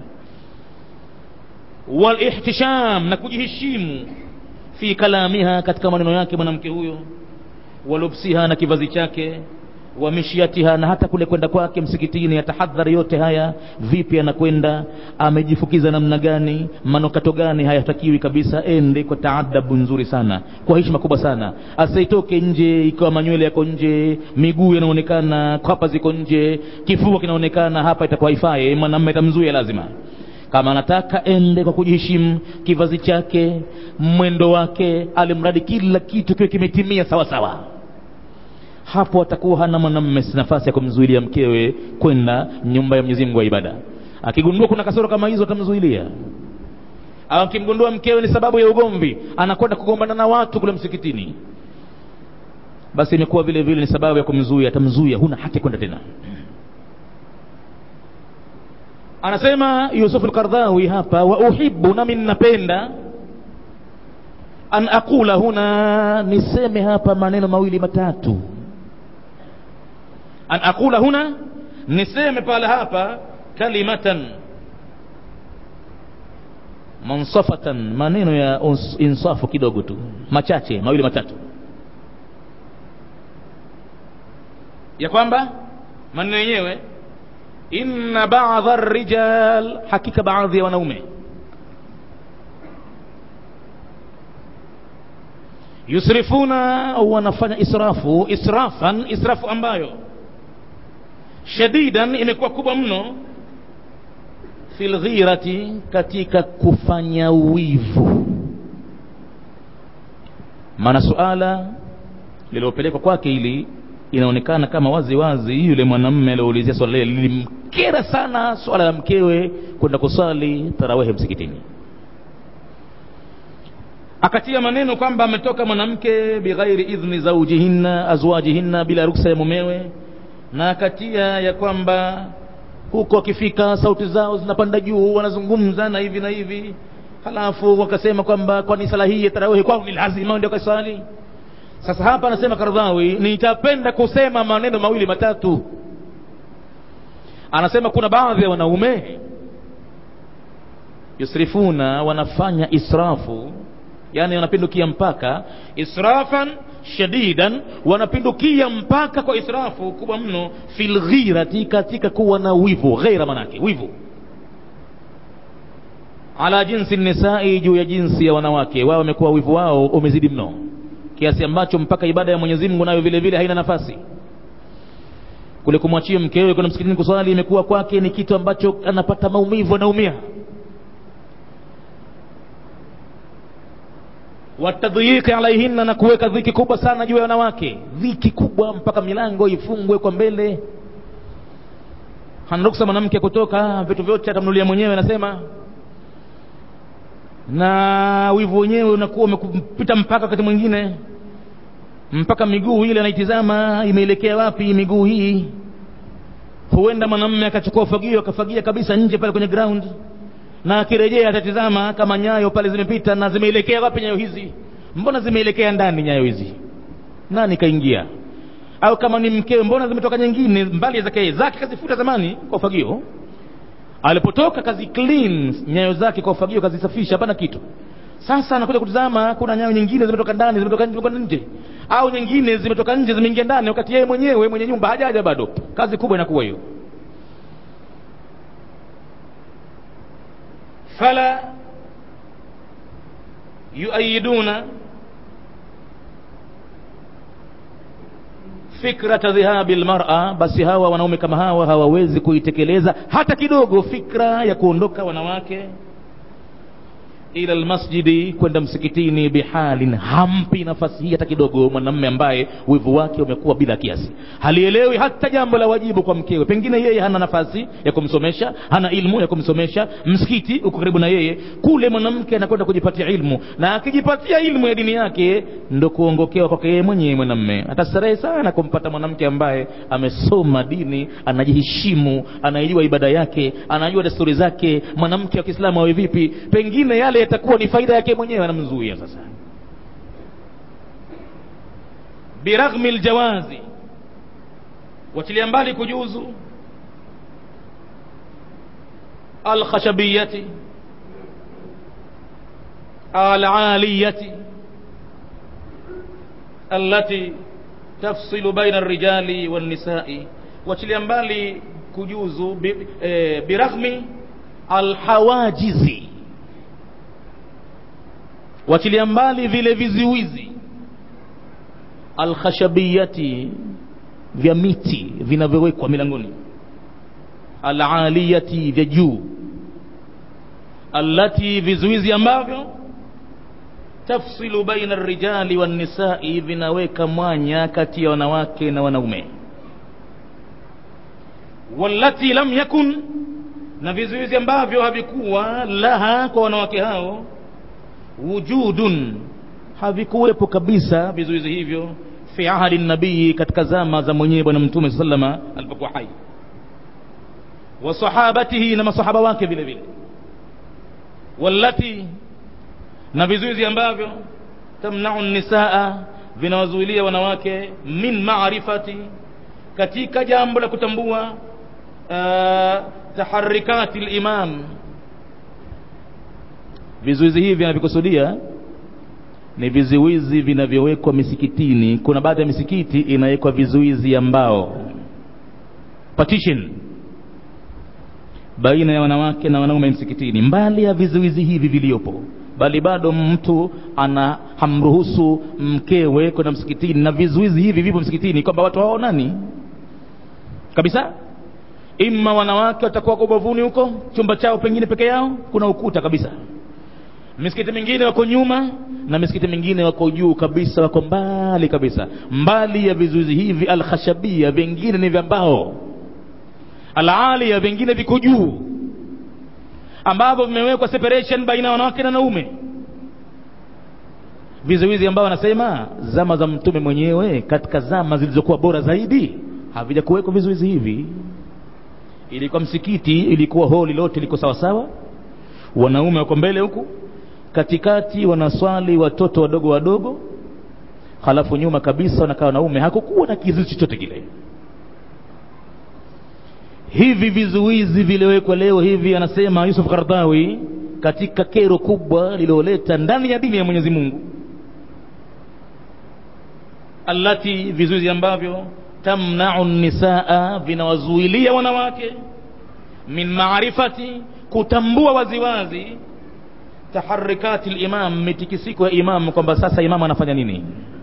S1: walihtisham na kujiheshimu fi kalamiha katika maneno yake mwanamke huyo walubsiha na kivazi chake wa mishiatiha na hata kule kwenda kwake msikitini atahadhari yote haya vipi anakwenda amejifukiza namna gani manokato gani hayatakiwi kabisa ende kwa taadabu nzuri sana kwa heshima kubwa sana asitoke nje ikiwa manywele yako nje miguu yanaonekana kwapa ziko nje kifua kinaonekana hapa itakuwa ifai mwanamme itamzuia lazima kama anataka ende kwa kujiheshimu kivazi chake mwendo wake alimradi kila kitu kiwe kimetimia sawa sawa hapo atakuwa hana mwanamme nafasi ya kumzuilia mkewe kwenda nyumba ya Mwenyezi Mungu wa ibada. Akigundua kuna kasoro kama hizo atamzuilia, au akimgundua mkewe ni sababu ya ugomvi, anakwenda kugombana na watu kule msikitini, basi imekuwa vile vile ni sababu ya kumzuia, atamzuia, huna haki kwenda tena. Anasema Yusuf al-Qardawi hapa, wa uhibbu, nami ninapenda an aqula huna, niseme hapa maneno mawili matatu an aqula huna niseme pale hapa kalimatan mansafatan maneno ya insafu kidogo tu machache mawili matatu ya kwamba maneno yenyewe inna ba'dha rijal hakika baadhi ya wanaume yusrifuna wanafanya israfu israfan israfu ambayo shadidan imekuwa kubwa mno fil ghirati katika kufanya wivu maana suala lililopelekwa kwake ili inaonekana kama wazi wazi yule mwanamme alioulizia swala lile lilimkera sana swala la mkewe kwenda kusali tarawehe msikitini akatia maneno kwamba ametoka mwanamke bighairi idhni zaujihinna azwajihinna bila ruksa ya mumewe na akatia ya kwamba huko akifika sauti zao zinapanda juu wanazungumza na hivi na hivi halafu wakasema kwamba kwani sala hii ya tarawehe kwao ni lazima ndio kaswali sasa hapa anasema Kardhawi, nitapenda kusema maneno mawili matatu. Anasema kuna baadhi ya wanaume yusrifuna, wanafanya israfu, yani wanapindukia mpaka, israfan shadidan, wanapindukia mpaka kwa israfu kubwa mno, fil ghirati, katika kuwa na wivu. Ghaira manake wivu ala jinsi nisai, juu ya jinsi ya wanawake wao, wamekuwa wivu wao umezidi mno kiasi ambacho mpaka ibada ya Mwenyezi Mungu nayo vile vile haina nafasi. Kule kumwachia mkewe kwenda msikitini kuswali imekuwa kwake ni kitu ambacho anapata maumivu, anaumia. watadhiyiki alaihinna, na kuweka dhiki kubwa sana juu ya wanawake, dhiki kubwa mpaka milango ifungwe kwa mbele. Hana ruksa mwanamke kutoka, vitu vyote atamnulia mwenyewe, anasema na wivu wenyewe unakuwa umepita mpaka wakati mwingine mpaka miguu ile anaitizama imeelekea wapi miguu hii huenda mwanamume akachukua ufagio akafagia kabisa nje pale kwenye ground na akirejea atatizama kama nyayo pale zimepita na zimeelekea wapi nyayo hizi mbona zimeelekea ndani nyayo hizi nani kaingia au kama ni mkewe mbona zimetoka nyingine mbali zake zake kazifuta zamani kwa ufagio alipotoka kazi clean nyayo zake kwa ufagio kazisafisha hapana kitu sasa anakuja kutizama kuna nyayo nyingine zimetoka ndani zimetoka nje nje au nyingine zimetoka nje zimeingia ndani wakati yeye mwenyewe mwenye nyumba hajaja bado kazi kubwa inakuwa hiyo fala yuayiduna fikrata dhihabi lmara, basi hawa wanaume kama hawa hawawezi kuitekeleza hata kidogo fikra ya kuondoka wanawake ila lmasjidi, kwenda msikitini, bihalin, hampi nafasi hii hata kidogo mwanamme ambaye wivu wake umekuwa bila kiasi, halielewi hata jambo la wajibu kwa mkewe. Pengine yeye hana nafasi ya kumsomesha, hana ilmu ya kumsomesha, msikiti uko karibu na yeye, kule mwanamke anakwenda kujipatia ilmu, na akijipatia ilmu ya dini yake ndo kuongokewa kwake yeye mwenyewe. Mwanamme atastarehe sana kumpata mwanamke ambaye amesoma dini, anajiheshimu, anaijua ibada yake, anajua desturi zake, mwanamke wa Kiislamu awe vipi. Pengine yale yatakuwa ni faida yake mwenyewe, anamzuia sasa. Biraghmi ljawazi, wachilia mbali kujuzu alkhashabiyati alaliyati allati tafsilu baina alrijali wannisai, wachilia mbali kujuzu bi, eh, biraghmi alhawajizi wachilia mbali vile viziwizi alkhashabiyati vya miti vinavyowekwa milangoni alaliyati vya juu allati vizuizi ambavyo tafsilu baina rijali wannisai vinaweka mwanya kati ya wanawake na wanaume wallati lam yakun na vizuizi ambavyo havikuwa laha kwa wanawake hao wujudun havikuwepo kabisa vizuizi hivyo fi ahadi nabii katika zama za mwenyewe bwana mtume sallama alipokuwa hai wa sahabatihi na masahaba wake vile vile wallati na vizuizi ambavyo tamnau nisaa vinawazuilia wanawake min maarifati katika jambo la kutambua uh, taharikati limam vizuizi hivi vinavyokusudia ni vizuizi vinavyowekwa misikitini kuna baadhi ya misikiti inawekwa vizuizi ambao partition baina ya wanawake na wanaume msikitini mbali ya vizuizi hivi viliopo bali bado mtu ana hamruhusu mkewe kwenda msikitini na vizuizi hivi vipo msikitini kwamba watu hawaonani kabisa ima wanawake watakuwa kwa ubavuni huko chumba chao pengine peke yao kuna ukuta kabisa misikiti mingine wako nyuma na misikiti mingine wako juu kabisa wako mbali kabisa mbali ya vizuizi hivi alkhashabia vingine ni vya mbao alalia vingine viko juu ambavyo vimewekwa separation baina ya wanawake na wanaume vizuizi ambao wanasema zama za mtume mwenyewe katika zama zilizokuwa bora zaidi havija kuwekwa vizuizi hivi ilikuwa msikiti ilikuwa holi lote liko sawasawa wanaume wako mbele huku katikati wanaswali watoto wadogo wadogo halafu nyuma kabisa wanakaa wanaume hakukuwa na kizuizi chochote kile hivi vizuizi viliwekwa leo hivi anasema yusuf kardawi katika kero kubwa lililoleta ndani ya dini ya mwenyezi mungu allati vizuizi ambavyo tamnau nisaa vinawazuilia wanawake min maarifati kutambua waziwazi taharikati limam mitikisiko ya imam kwamba sasa imam anafanya nini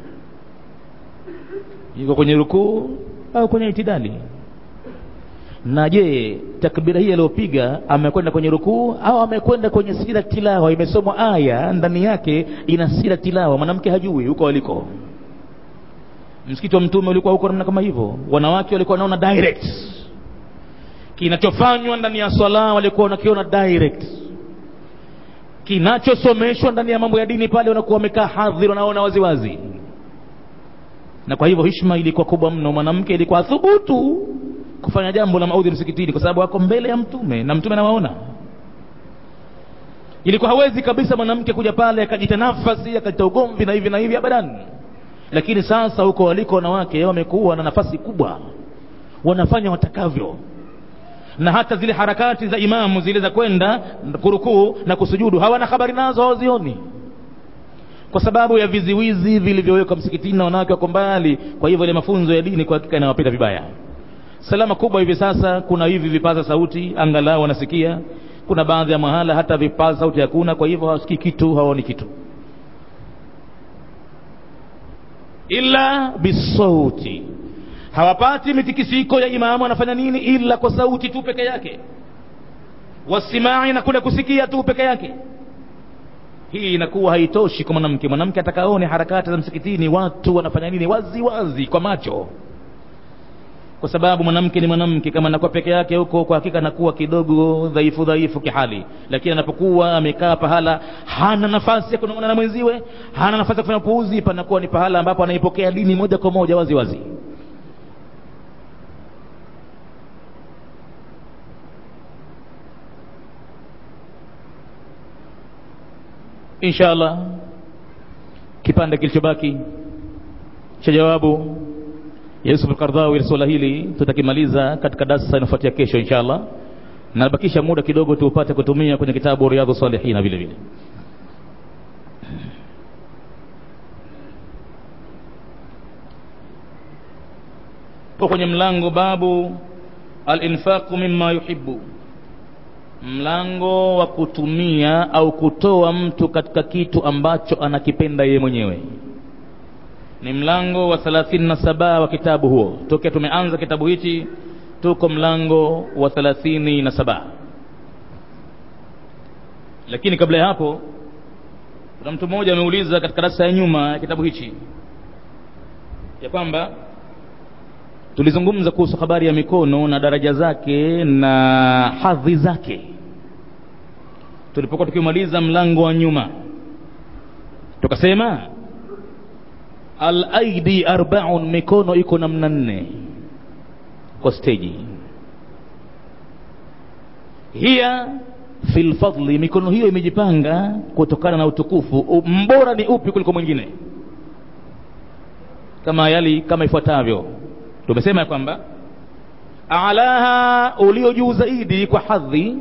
S1: yuko kwenye rukuu au kwenye itidali na je takbira hii aliyopiga amekwenda kwenye rukuu au amekwenda kwenye sira tilawa imesomwa aya ndani yake ina sira tilawa mwanamke hajui huko waliko msikiti wa mtume ulikuwa huko namna kama hivyo wanawake walikuwa wanaona direct kinachofanywa ndani ya swala walikuwa wanakiona direct kinachosomeshwa ndani ya mambo ya dini pale wanakuwa wamekaa hadhir wanaona waziwazi na kwa hivyo hishma ilikuwa kubwa mno mwanamke ilikuwa thubutu kufanya jambo la maudhi msikitini kwa sababu ako mbele ya mtume na mtume anawaona ilikuwa hawezi kabisa mwanamke kuja pale akajita nafasi akajita ugomvi na hivi na hivi abadan lakini sasa huko waliko wanawake wamekuwa na nafasi kubwa wanafanya watakavyo na hata zile harakati za imamu zile za kwenda kurukuu na kusujudu hawana habari nazo hawazioni kwa sababu ya viziwizi vilivyowekwa msikitini na wanawake wako mbali kwa hivyo ile mafunzo ya dini kwa hakika inawapita vibaya salama kubwa hivi sasa kuna hivi vipaza sauti angalau wanasikia kuna baadhi ya mahala hata vipaza sauti hakuna kwa hivyo hawasikii kitu hawaoni kitu illa bisauti hawapati mitikisiko ya imamu anafanya nini ila kwa sauti tu peke yake wasimai na kule kusikia tu peke yake hii inakuwa haitoshi kwa mwanamke mwanamke atakaone harakati za msikitini watu wanafanya nini wazi wazi kwa macho kwa sababu mwanamke ni mwanamke kama anakuwa peke yake huko kwa hakika anakuwa kidogo dhaifu dhaifu kihali lakini anapokuwa amekaa pahala hana nafasi ya kunongana na mwenziwe hana nafasi ya kufanya upuuzi panakuwa ni pahala ambapo anaipokea dini moja kwa moja wazi wazi insha allah kipande kilichobaki cha jawabu Yusuf al-Qardawi swala hili tutakimaliza katika darasa inafuatia kesho inshallah na bakisha muda kidogo tuupate kutumia kwenye kitabu Riyadhus Salihin vile vile po kwenye mlango babu al-infaqu mimma yuhibbu mlango wa kutumia au kutoa mtu katika kitu ambacho anakipenda yeye mwenyewe ni mlango wa 37 wa kitabu huo tokea tumeanza kitabu hichi tuko mlango wa 37 lakini kabla ya hapo kuna mtu mmoja ameuliza katika darasa ya nyuma ya kitabu hichi ya kwamba tulizungumza kuhusu habari ya mikono na daraja zake na hadhi zake tulipokuwa tukimaliza mlango wa nyuma tukasema alaidi arbaun mikono iko namna nne kwa steji hiya fi lfadli mikono hiyo imejipanga kutokana na utukufu mbora ni upi kuliko mwingine kama yali kama ifuatavyo tumesema ya kwamba alaha ulio juu zaidi kwa hadhi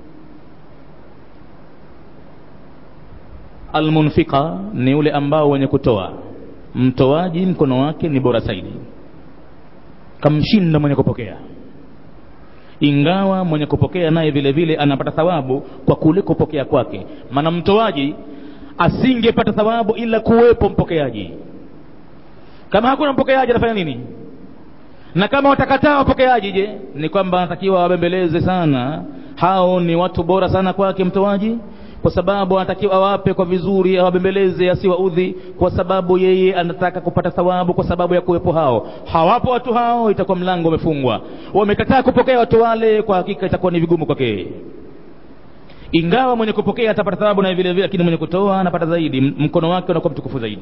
S1: almunfika ni ule ambao wenye kutoa mtoaji mkono wake ni bora zaidi kamshinda mwenye kupokea ingawa mwenye kupokea naye vile vile anapata thawabu kwa kule kupokea kwake maana mtoaji asingepata thawabu ila kuwepo mpokeaji kama hakuna mpokeaji atafanya nini na kama watakataa wapokeaji je ni kwamba anatakiwa wabembeleze sana hao ni watu bora sana kwake mtoaji kwa sababu anatakiwa awape kwa vizuri awabembeleze asiwaudhi kwa sababu yeye anataka kupata thawabu kwa sababu ya kuwepo hao hawapo watu hao itakuwa mlango umefungwa wamekataa kupokea watu wale kwa hakika itakuwa ni vigumu kwake ingawa mwenye kupokea atapata thawabu na vile vile lakini mwenye kutoa anapata zaidi mkono wake unakuwa mtukufu zaidi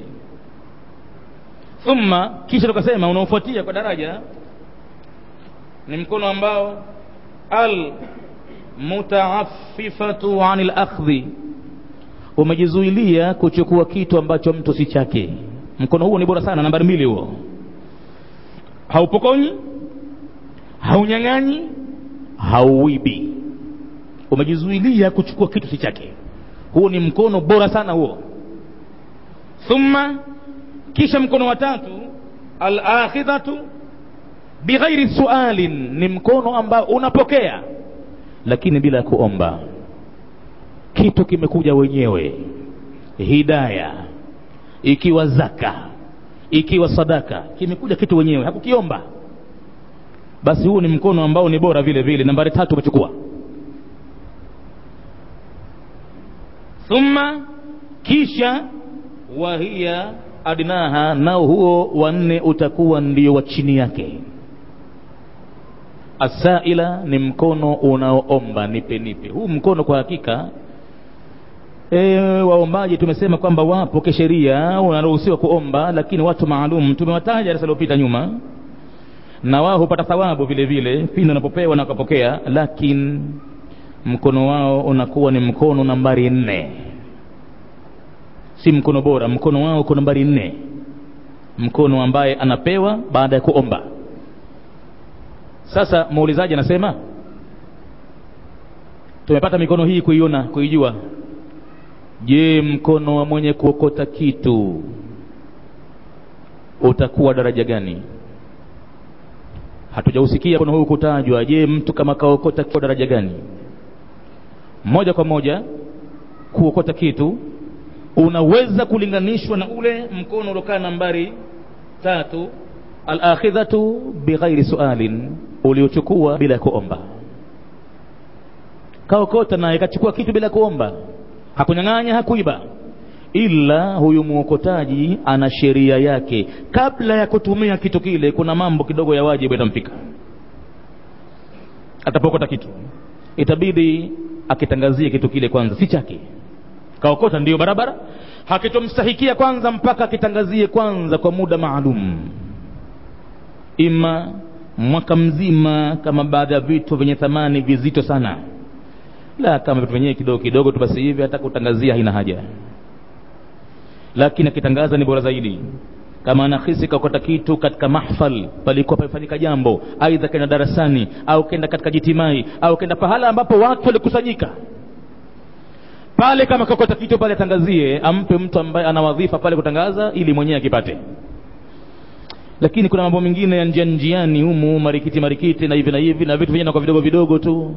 S1: thumma kisha tukasema unaofuatia kwa daraja ni mkono ambao al mutaaffifatu anil akhdhi umejizuilia kuchukua kitu ambacho mtu si chake mkono huo ni bora sana nambari mbili huo haupokonyi haunyang'anyi hauibi umejizuilia kuchukua kitu si chake huo ni mkono bora sana huo thumma kisha mkono wa tatu alakhidhatu bighairi sualin ni mkono ambao unapokea lakini bila kuomba kitu kimekuja wenyewe hidaya ikiwa zaka ikiwa sadaka kimekuja kitu wenyewe hakukiomba basi huu ni mkono ambao ni bora vile vile nambari tatu umechukua thumma kisha wahiya adnaha nao huo wanne utakuwa ndio wa chini yake asaila ni mkono unaoomba nipe nipe huu mkono kwa hakika e, waombaji tumesema kwamba wapo kisheria unaruhusiwa kuomba lakini watu maalum tumewataja darasa lilopita nyuma na wao hupata thawabu vile vile pindi wanapopewa na wakapokea lakini mkono wao unakuwa ni mkono nambari nne si mkono bora mkono wao uko nambari nne mkono ambaye anapewa baada ya kuomba sasa muulizaji anasema tumepata mikono hii kuiona kuijua je mkono wa mwenye kuokota kitu utakuwa daraja gani hatujausikia mkono huu kutajwa je mtu kama kaokota kwa daraja gani moja kwa moja kuokota kitu unaweza kulinganishwa na ule mkono uliokaa nambari tatu alakhidhatu bighairi sualin uliochukua bila kuomba kaokota naye kachukua kitu bila kuomba hakunyang'anya hakuiba ila huyu mwokotaji ana sheria yake kabla ya kutumia kitu kile kuna mambo kidogo ya wajibu yatampika atapokota kitu itabidi akitangazie kitu kile kwanza si chake kaokota ndiyo barabara hakitomstahikia kwanza mpaka akitangazie kwanza kwa muda maalum ima mwaka mzima kama baadhi ya vitu vyenye thamani vizito sana la kama vitu vyenyewe kidogo kidogo tu basi hivi hata kutangazia haina haja lakini akitangaza ni bora zaidi kama anahisi kakota kitu katika mahfal palikuwa pamefanyika jambo aidha kenda darasani au kenda katika jitimai au kenda pahala ambapo watu walikusanyika pale kama kakota kitu pale atangazie ampe mtu ambaye ana wadhifa pale kutangaza ili mwenyewe akipate lakini kuna mambo mengine ya njia njiani humu marikiti marikiti na hivi na hivi na vitu vyenyewe kwa vidogo vidogo tu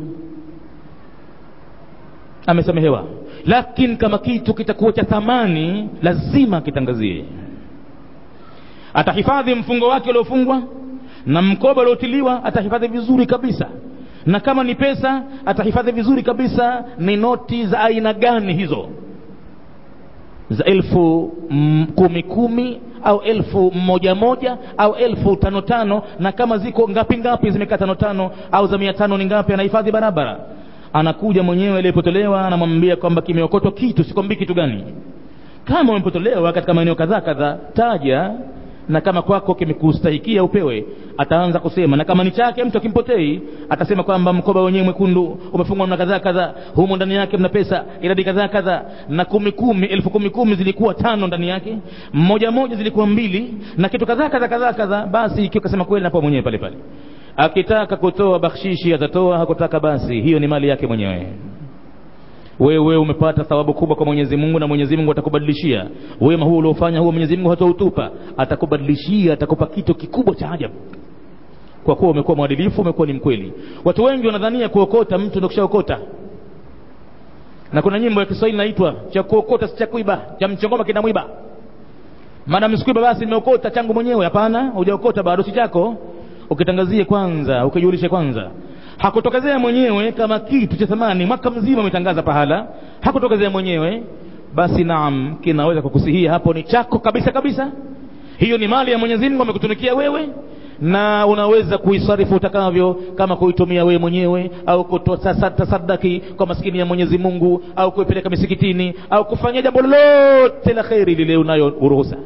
S1: amesamehewa lakini kama kitu kitakuwa cha thamani lazima kitangazie atahifadhi mfungo wake uliofungwa na mkoba uliotiliwa atahifadhi vizuri kabisa na kama ni pesa atahifadhi vizuri kabisa ni noti za aina gani hizo za elfu mm, kumi kumi au elfu moja moja au elfu tano tano na kama ziko ngapi ngapi zimekaa tano tano au za mia tano ni ngapi anahifadhi barabara anakuja mwenyewe aliyepotolewa anamwambia kwamba kimeokotwa kitu sikwambii kitu gani kama umepotolewa katika maeneo kadhaa kadhaa taja na kama kwako kimekustahikia upewe ataanza kusema na kama ni chake mtu akimpotei atasema kwamba mkoba wenyewe mwekundu umefungwa na kadhaa kadhaa humo ndani yake mna pesa idadi kadhaa kadhaa na kumi kumi elfu kumi kumi zilikuwa tano ndani yake mmoja moja zilikuwa mbili na kitu kadhaa kadhaa kadhaa kadhaa basi ikiwa kasema kweli napo mwenyewe pale pale akitaka kutoa bakshishi atatoa hakutaka basi hiyo ni mali yake mwenyewe wewe umepata thawabu kubwa kwa Mwenyezi Mungu na Mwenyezi Mungu atakubadilishia wema huo uliofanya huo Mwenyezi Mungu hatautupa atakubadilishia atakupa kitu kikubwa cha ajabu kwa kuwa umekuwa mwadilifu umekuwa ni mkweli watu wengi wanadhania kuokota mtu ndio kishaokota na kuna nyimbo ya Kiswahili inaitwa cha kuokota si cha kuiba cha mchongoma kina mwiba maana sikuiba basi nimeokota changu mwenyewe hapana hujaokota bado si chako ukitangazie kwanza ukijulishe kwanza hakutokezea mwenyewe kama kitu cha thamani mwaka mzima umetangaza pahala hakutokezea mwenyewe basi naam kinaweza kukusihia hapo ni chako kabisa kabisa hiyo ni mali ya mwenyezi mungu amekutunikia wewe na unaweza kuisarifu utakavyo kama kuitumia wewe mwenyewe au kutoa tasadaki kwa maskini ya mwenyezi mungu au kuipeleka misikitini au kufanya jambo lolote la kheri lile unayo uruhusa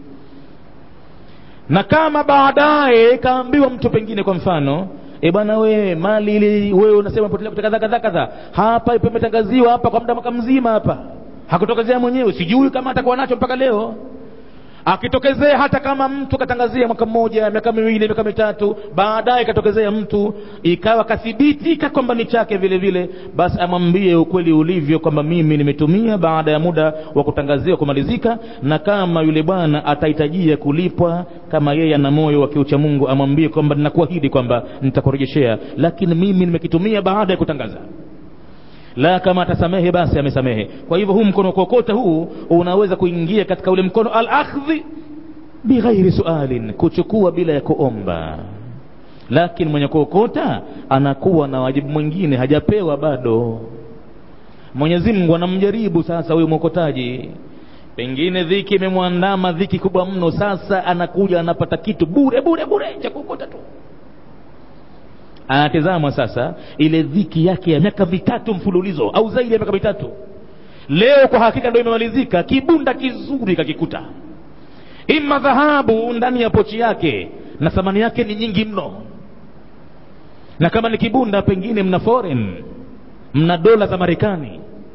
S1: na kama baadaye kaambiwa mtu pengine kwa mfano e bwana wewe mali ile wewe unasema potelea kadha kadha kadha hapa ipo imetangaziwa hapa kwa muda mwaka mzima hapa hakutokezea mwenyewe sijui kama atakuwa nacho mpaka leo akitokezea hata kama mtu katangazia mwaka mmoja miaka miwili miaka mitatu baadaye katokezea mtu ikawa kathibitika kwamba ni chake vile vile basi amwambie ukweli ulivyo kwamba mimi nimetumia baada ya muda wa kutangaziwa kumalizika na kama yule bwana atahitajia kulipwa kama yeye ana moyo wa kiucha mungu amwambie kwamba ninakuahidi kwamba nitakurejeshea lakini mimi nimekitumia baada ya kutangaza la kama atasamehe basi amesamehe kwa hivyo huu mkono kokota huu unaweza kuingia katika ule mkono al-akhdhi bighairi sualin kuchukua bila ya kuomba lakini mwenye kuokota anakuwa na wajibu mwingine hajapewa bado mwenyezi mungu anamjaribu sasa huyu mwokotaji pengine dhiki imemwandama dhiki kubwa mno sasa anakuja anapata kitu bure bure bure cha kuokota tu anatazama sasa ile dhiki yake ya miaka mitatu mfululizo au zaidi ya miaka mitatu leo kwa hakika ndio imemalizika kibunda kizuri kakikuta ima dhahabu ndani ya pochi yake na thamani yake ni nyingi mno na kama ni kibunda pengine mna foreign mna dola za marekani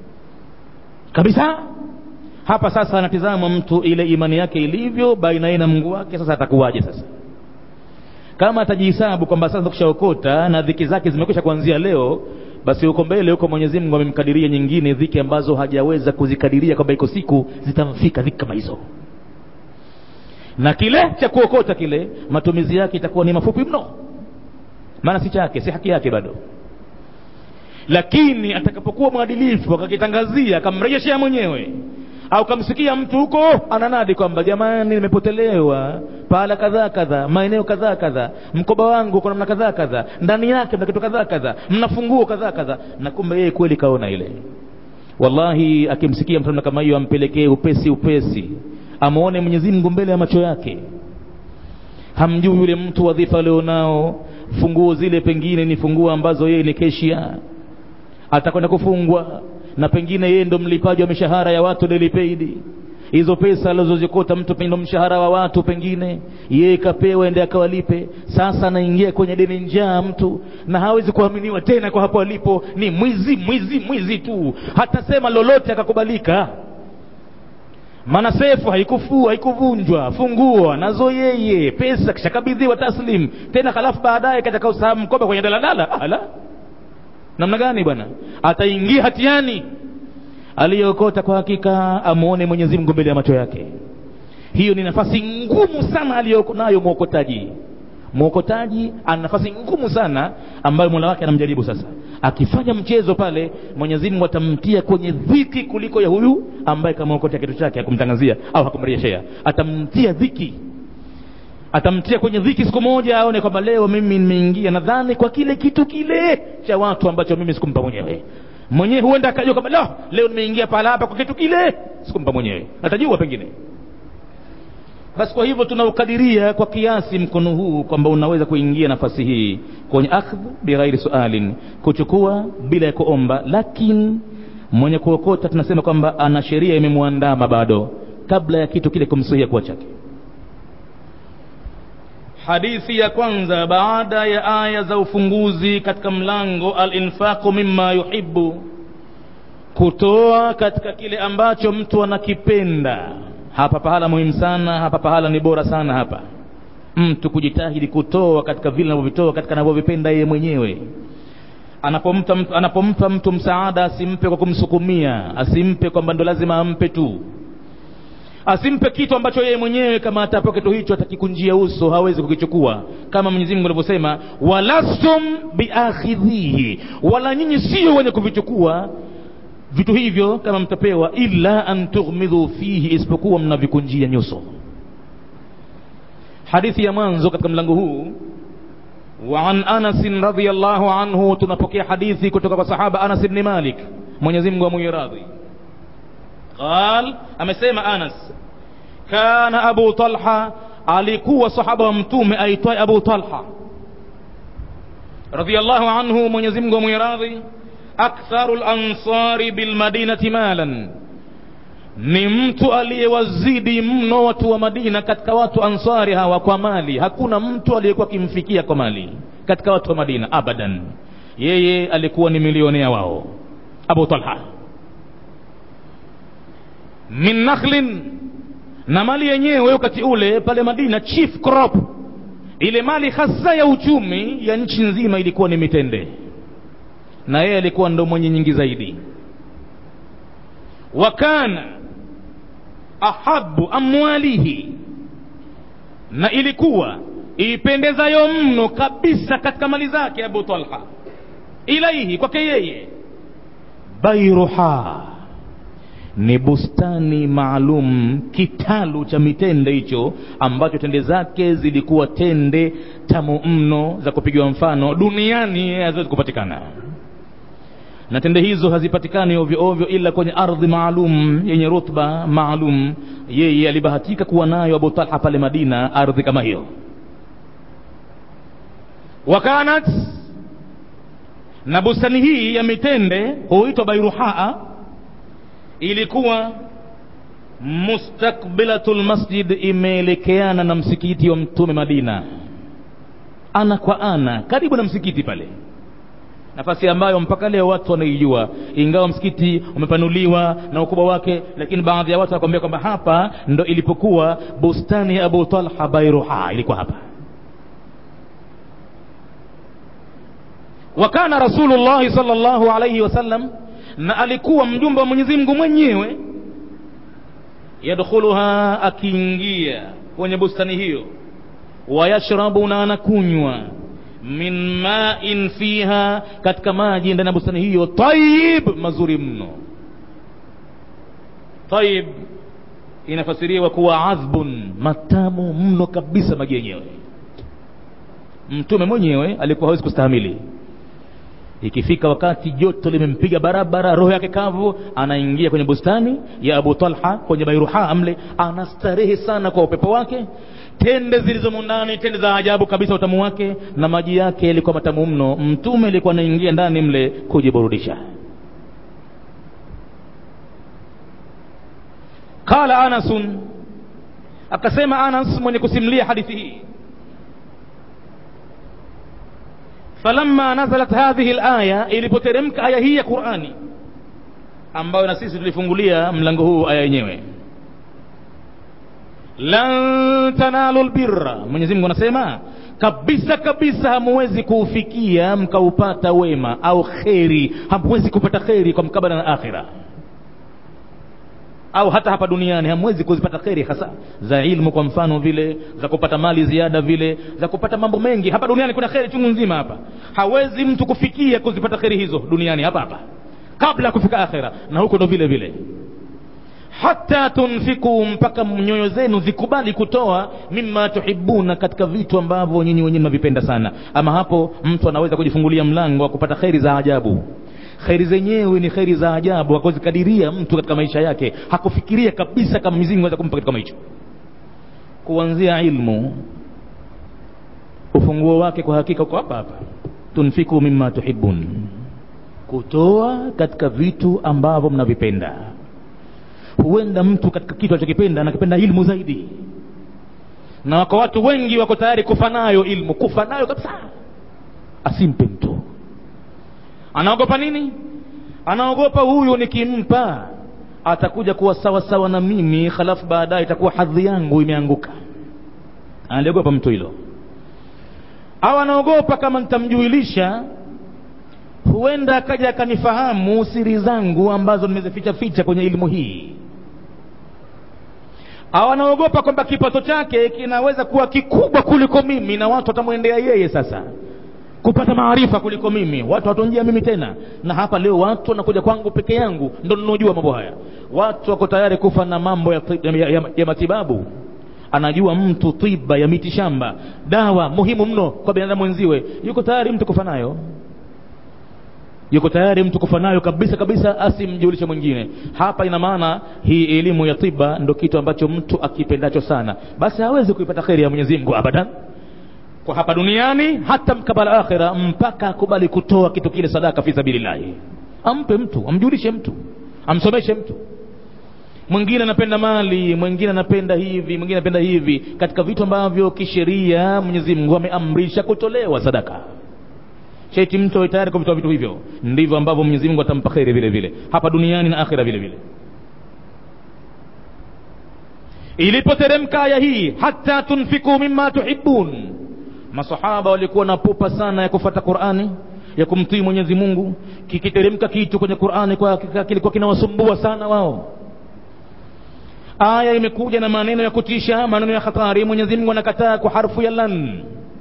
S1: kabisa hapa sasa anatizama mtu ile imani yake ilivyo baina yeye na mungu wake sasa atakuwaje sasa kama atajihesabu kwamba sasa kushaokota na dhiki zake zimekwisha kuanzia leo basi huko mbele huko mwenyezi mungu amemkadiria nyingine dhiki ambazo hajaweza kuzikadiria kwamba iko siku zitamfika dhiki kama hizo na kile cha kuokota kile matumizi yake itakuwa ni mafupi mno maana si chake si haki yake bado lakini atakapokuwa mwadilifu akakitangazia akamrejeshea mwenyewe au kamsikia mtu huko ananadi kwamba jamani nimepotelewa pahala kadhaa kadhaa maeneo kadhaa kadhaa mkoba wangu kuna namna kadhaa kadhaa ndani yake mna kitu kadhaa kadhaa mna funguo kadhaa kadhaa na kumbe yeye kweli kaona ile wallahi akimsikia mtu kama hiyo ampelekee upesi upesi amwone mwenyezi mungu mbele ya macho yake hamjui yule mtu wadhifa alionao funguo zile pengine ni funguo ambazo yeye ni keshia atakwenda kufungwa na pengine yeye ndo mlipaji wa mishahara ya watu lilipeidi hizo pesa alizozikota mtu ndo mshahara wa watu pengine yeye kapewa ende akawalipe sasa anaingia kwenye deni njaa mtu na hawezi kuaminiwa tena kwa hapo alipo ni mwizi mwizi mwizi tu hatasema lolote akakubalika maana sefu haikufua haikuvunjwa funguo nazo yeye pesa kishakabidhiwa taslim tena halafu baadaye katika usahabu mkoba kwenye daladala ala namna gani bwana ataingia hatiani aliyookota kwa hakika amuone mwenyezi mungu mbele ya macho yake hiyo ni nafasi ngumu sana aliyonayo mwokotaji mwokotaji ana nafasi ngumu sana ambayo mola wake anamjaribu sasa akifanya mchezo pale mwenyezi mungu atamtia kwenye dhiki kuliko ya huyu ambaye kamwokotea kitu chake hakumtangazia au hakumrejeshea atamtia dhiki atamtia kwenye dhiki siku moja aone kwamba leo mimi nimeingia nadhani kwa kile kitu kile cha watu ambacho mimi sikumpa mwenyewe mwenyewe huenda akajua kwamba lo leo nimeingia pahala hapa kwa kitu kile sikumpa mwenyewe atajua pengine basi kwa hivyo tunaukadiria kwa kiasi mkono huu kwamba unaweza kuingia nafasi hii kwenye akhdh bighairi sualin kuchukua bila ya kuomba lakini mwenye kuokota tunasema kwamba ana sheria imemwandama bado kabla ya kitu kile kumsuhia kuwa chake hadithi ya kwanza baada ya aya za ufunguzi katika mlango alinfaqu mimma yuhibbu kutoa katika kile ambacho mtu anakipenda hapa pahala muhimu sana hapa pahala ni bora sana hapa mtu kujitahidi kutoa katika vile anavyovitoa katika anavyovipenda yeye mwenyewe anapompa mtu, anapompa mtu msaada asimpe kwa kumsukumia asimpe kwamba ndo lazima ampe tu asimpe kitu ambacho yeye mwenyewe kama atapewa kitu hicho atakikunjia uso hawezi kukichukua kama mwenyezi mungu alivyosema walastum biakhidhihi wala nyinyi sio wenye kuvichukua vitu hivyo kama mtapewa illa an tughmidhu fihi isipokuwa mnavikunjia nyuso hadithi ya mwanzo katika mlango huu وعن أنس رضي الله عنه تنبكي حديثي كتب صحابة أنس بن مالك من يزم وميراضي قال أمسيما أنس كان أبو طلحة alikuwa sahaba wa mtume aitwaye abu talha radiallahu anhu mwenyezi mungu amwiradhi aktharu lansari bilmadinati malan ni mtu aliyewazidi mno watu wa madina katika watu ansari hawa kwa mali hakuna mtu aliyekuwa akimfikia kwa mali katika watu wa madina abadan yeye alikuwa ni milionea wao abu talha min nakhlin na mali yenyewe wakati ule pale madina chief crop ile mali hasa ya uchumi ya nchi nzima ilikuwa ni mitende na yeye alikuwa ndo mwenye nyingi zaidi wakana ahabu amwalihi na ilikuwa ipendezayo mno kabisa katika mali zake abu talha ilaihi kwake yeye bairuha ni bustani maalum kitalu cha mitende hicho ambacho tende zake zilikuwa tende tamu mno za kupigiwa mfano duniani haziwezi kupatikana na tende hizo hazipatikani ovyo ovyo ila kwenye ardhi maalum yenye rutba maalum yeye alibahatika kuwa nayo abu talha pale madina ardhi kama hiyo wakanat na bustani hii ya mitende huitwa bairuhaa ilikuwa mustakbilatul masjid imeelekeana na msikiti wa mtume madina ana kwa ana karibu na msikiti pale nafasi ambayo mpaka leo watu wanaijua ingawa msikiti umepanuliwa na ukubwa wake lakini baadhi ya watu wanakwambia kwamba hapa ndo ilipokuwa bustani ya abu talha bairuha ilikuwa hapa wakana rasulullahi sal llahu alaihi wasallam na alikuwa mjumbe wa mwenyezi mungu mwenyewe yadkhuluha akiingia kwenye bustani hiyo wayashrabu na anakunywa min main fiha katika maji ndani ya bustani hiyo tayib mazuri mno tayib inafasiriwa kuwa adhbun matamu mno kabisa maji yenyewe mtume mwenyewe alikuwa hawezi kustahamili ikifika wakati joto limempiga barabara roho yake kavu anaingia kwenye bustani ya abu talha kwenye bairuha mle anastarehe sana kwa upepo wake tende zilizomo ndani tende za ajabu kabisa utamu wake na maji yake yalikuwa matamu mno mtume alikuwa anaingia ndani mle kujiburudisha qala anasun akasema anas mwenye kusimulia hadithi hii falamma nazalat hadhihi alaya ilipoteremka aya hii ya qurani ambayo na sisi tulifungulia mlango huu aya yenyewe lan tanalu lbirra mwenyezi mungu anasema kabisa kabisa hamuwezi kuufikia mkaupata wema au kheri hamuwezi kupata kheri kwa mkabala na akhira au hata hapa duniani hamwezi kuzipata kheri hasa za ilmu kwa mfano vile za kupata mali ziada vile za kupata mambo mengi hapa duniani kuna kheri chungu nzima hapa hawezi mtu kufikia kuzipata kheri hizo duniani hapa hapa kabla ya kufika akhira na huko ndo vile vile hata tunfiku mpaka nyoyo zenu zikubali kutoa mima tuhibuna katika vitu ambavyo nyinyi wenyewe mnavipenda sana ama hapo mtu anaweza kujifungulia mlango wa kupata kheri za ajabu kheri zenyewe ni kheri za ajabu akuzikadiria mtu katika maisha yake hakufikiria kabisa kama mizingu aweza kumpa kitu kama hicho kuanzia ilmu ufunguo wake kwa hakika uko hapa hapa tunfiku mima tuhibun kutoa katika vitu ambavyo mnavipenda huenda mtu katika kitu anachokipenda anakipenda ilmu zaidi na wako watu wengi wako tayari kufa nayo ilmu kufa nayo kabisa asimpe mtu anaogopa nini anaogopa huyu nikimpa atakuja kuwa sawa sawa na mimi halafu baadaye itakuwa hadhi yangu imeanguka analiogopa mtu hilo au anaogopa kama nitamjuilisha huenda akaja akanifahamu siri zangu ambazo nimezificha ficha kwenye elimu hii au anaogopa kwamba kipato chake kinaweza kuwa kikubwa kuliko mimi na watu watamwendea yeye sasa kupata maarifa kuliko mimi watu watonjia mimi tena na hapa leo watu wanakuja kwangu peke yangu ndo ninaojua mambo haya watu wako tayari kufa na mambo ya, ya, ya, ya matibabu anajua mtu tiba ya miti shamba dawa muhimu mno kwa binadamu wenziwe yuko tayari mtu kufa nayo yuko tayari mtu kufa nayo kabisa kabisa asimjulishe mwingine hapa ina maana hii elimu ya tiba ndo kitu ambacho mtu akipendacho sana basi hawezi kuipata kheri ya mwenyezi mungu abadan kwa hapa duniani hata mkabala akhira mpaka akubali kutoa kitu kile sadaka fi sabilillahi ampe mtu amjulishe mtu amsomeshe mtu mwingine anapenda mali mwingine anapenda hivi mwingine anapenda hivi katika vitu ambavyo kisheria mwenyezi mungu ameamrisha kutolewa sadaka sheti mtu awe tayari kuvitoa vitu hivyo ndivyo ambavyo mwenyezi mungu atampa kheri vile vile hapa duniani na akhira vile vile ilipoteremka aya hii hata tunfiku mima tuhibun masahaba walikuwa na pupa sana ya kufata qurani ya kumtii mwenyezi mungu kikiteremka kitu kwenye qurani kwa kilikuwa kinawasumbua sana wao aya imekuja na maneno ya kutisha maneno ya hatari mwenyezi mungu anakataa kwa harfu ya lan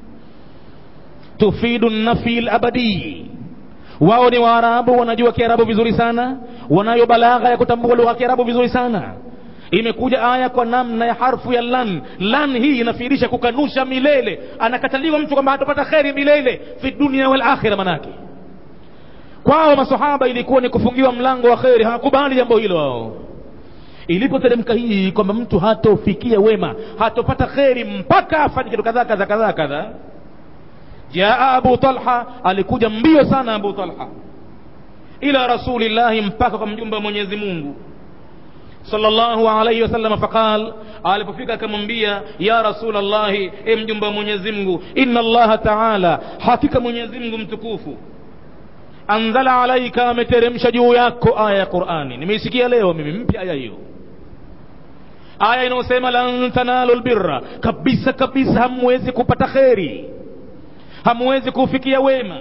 S1: tufidu nafi labadi wao ni waarabu wanajua kiarabu vizuri sana wanayo balagha ya kutambua lugha ya kiarabu vizuri sana imekuja aya kwa namna ya harfu ya lan lan hii inafirisha kukanusha milele anakataliwa mtu kwamba hatapata kheri milele fi dunia wal akhira manake kwao masahaba ilikuwa ni kufungiwa mlango wa kheri hawakubali jambo hilo wao ilipoteremka hii kwamba mtu hatofikia wema hatopata kheri mpaka afanye kitu kadhaa kadhaa kadhaa kadhaa jaa abu talha alikuja mbio sana abu talha ila rasulillahi mpaka kwa mjumbe wa mwenyezi mungu sallallahu alayhi wasallam faqal alipofika akamwambia ya rasul llahi e mjumbe wa mwenyezi mungu inna allaha taala hakika mwenyezi mungu mtukufu anzala alaika ameteremsha juu yako aya ya qurani nimeisikia leo mimi mpya aya hiyo aya inayosema lan tanalu lbirra kabisa kabisa hamwezi kupata kheri hamwezi kufikia wema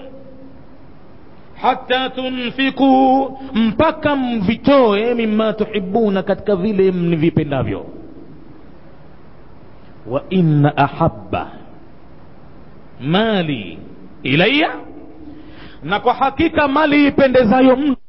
S1: hata tunfiku mpaka mvitoe mima tuhibuna katika vile mvipendavyo wa inna ahabba mali ilaya na kwa hakika mali ipendezayo mno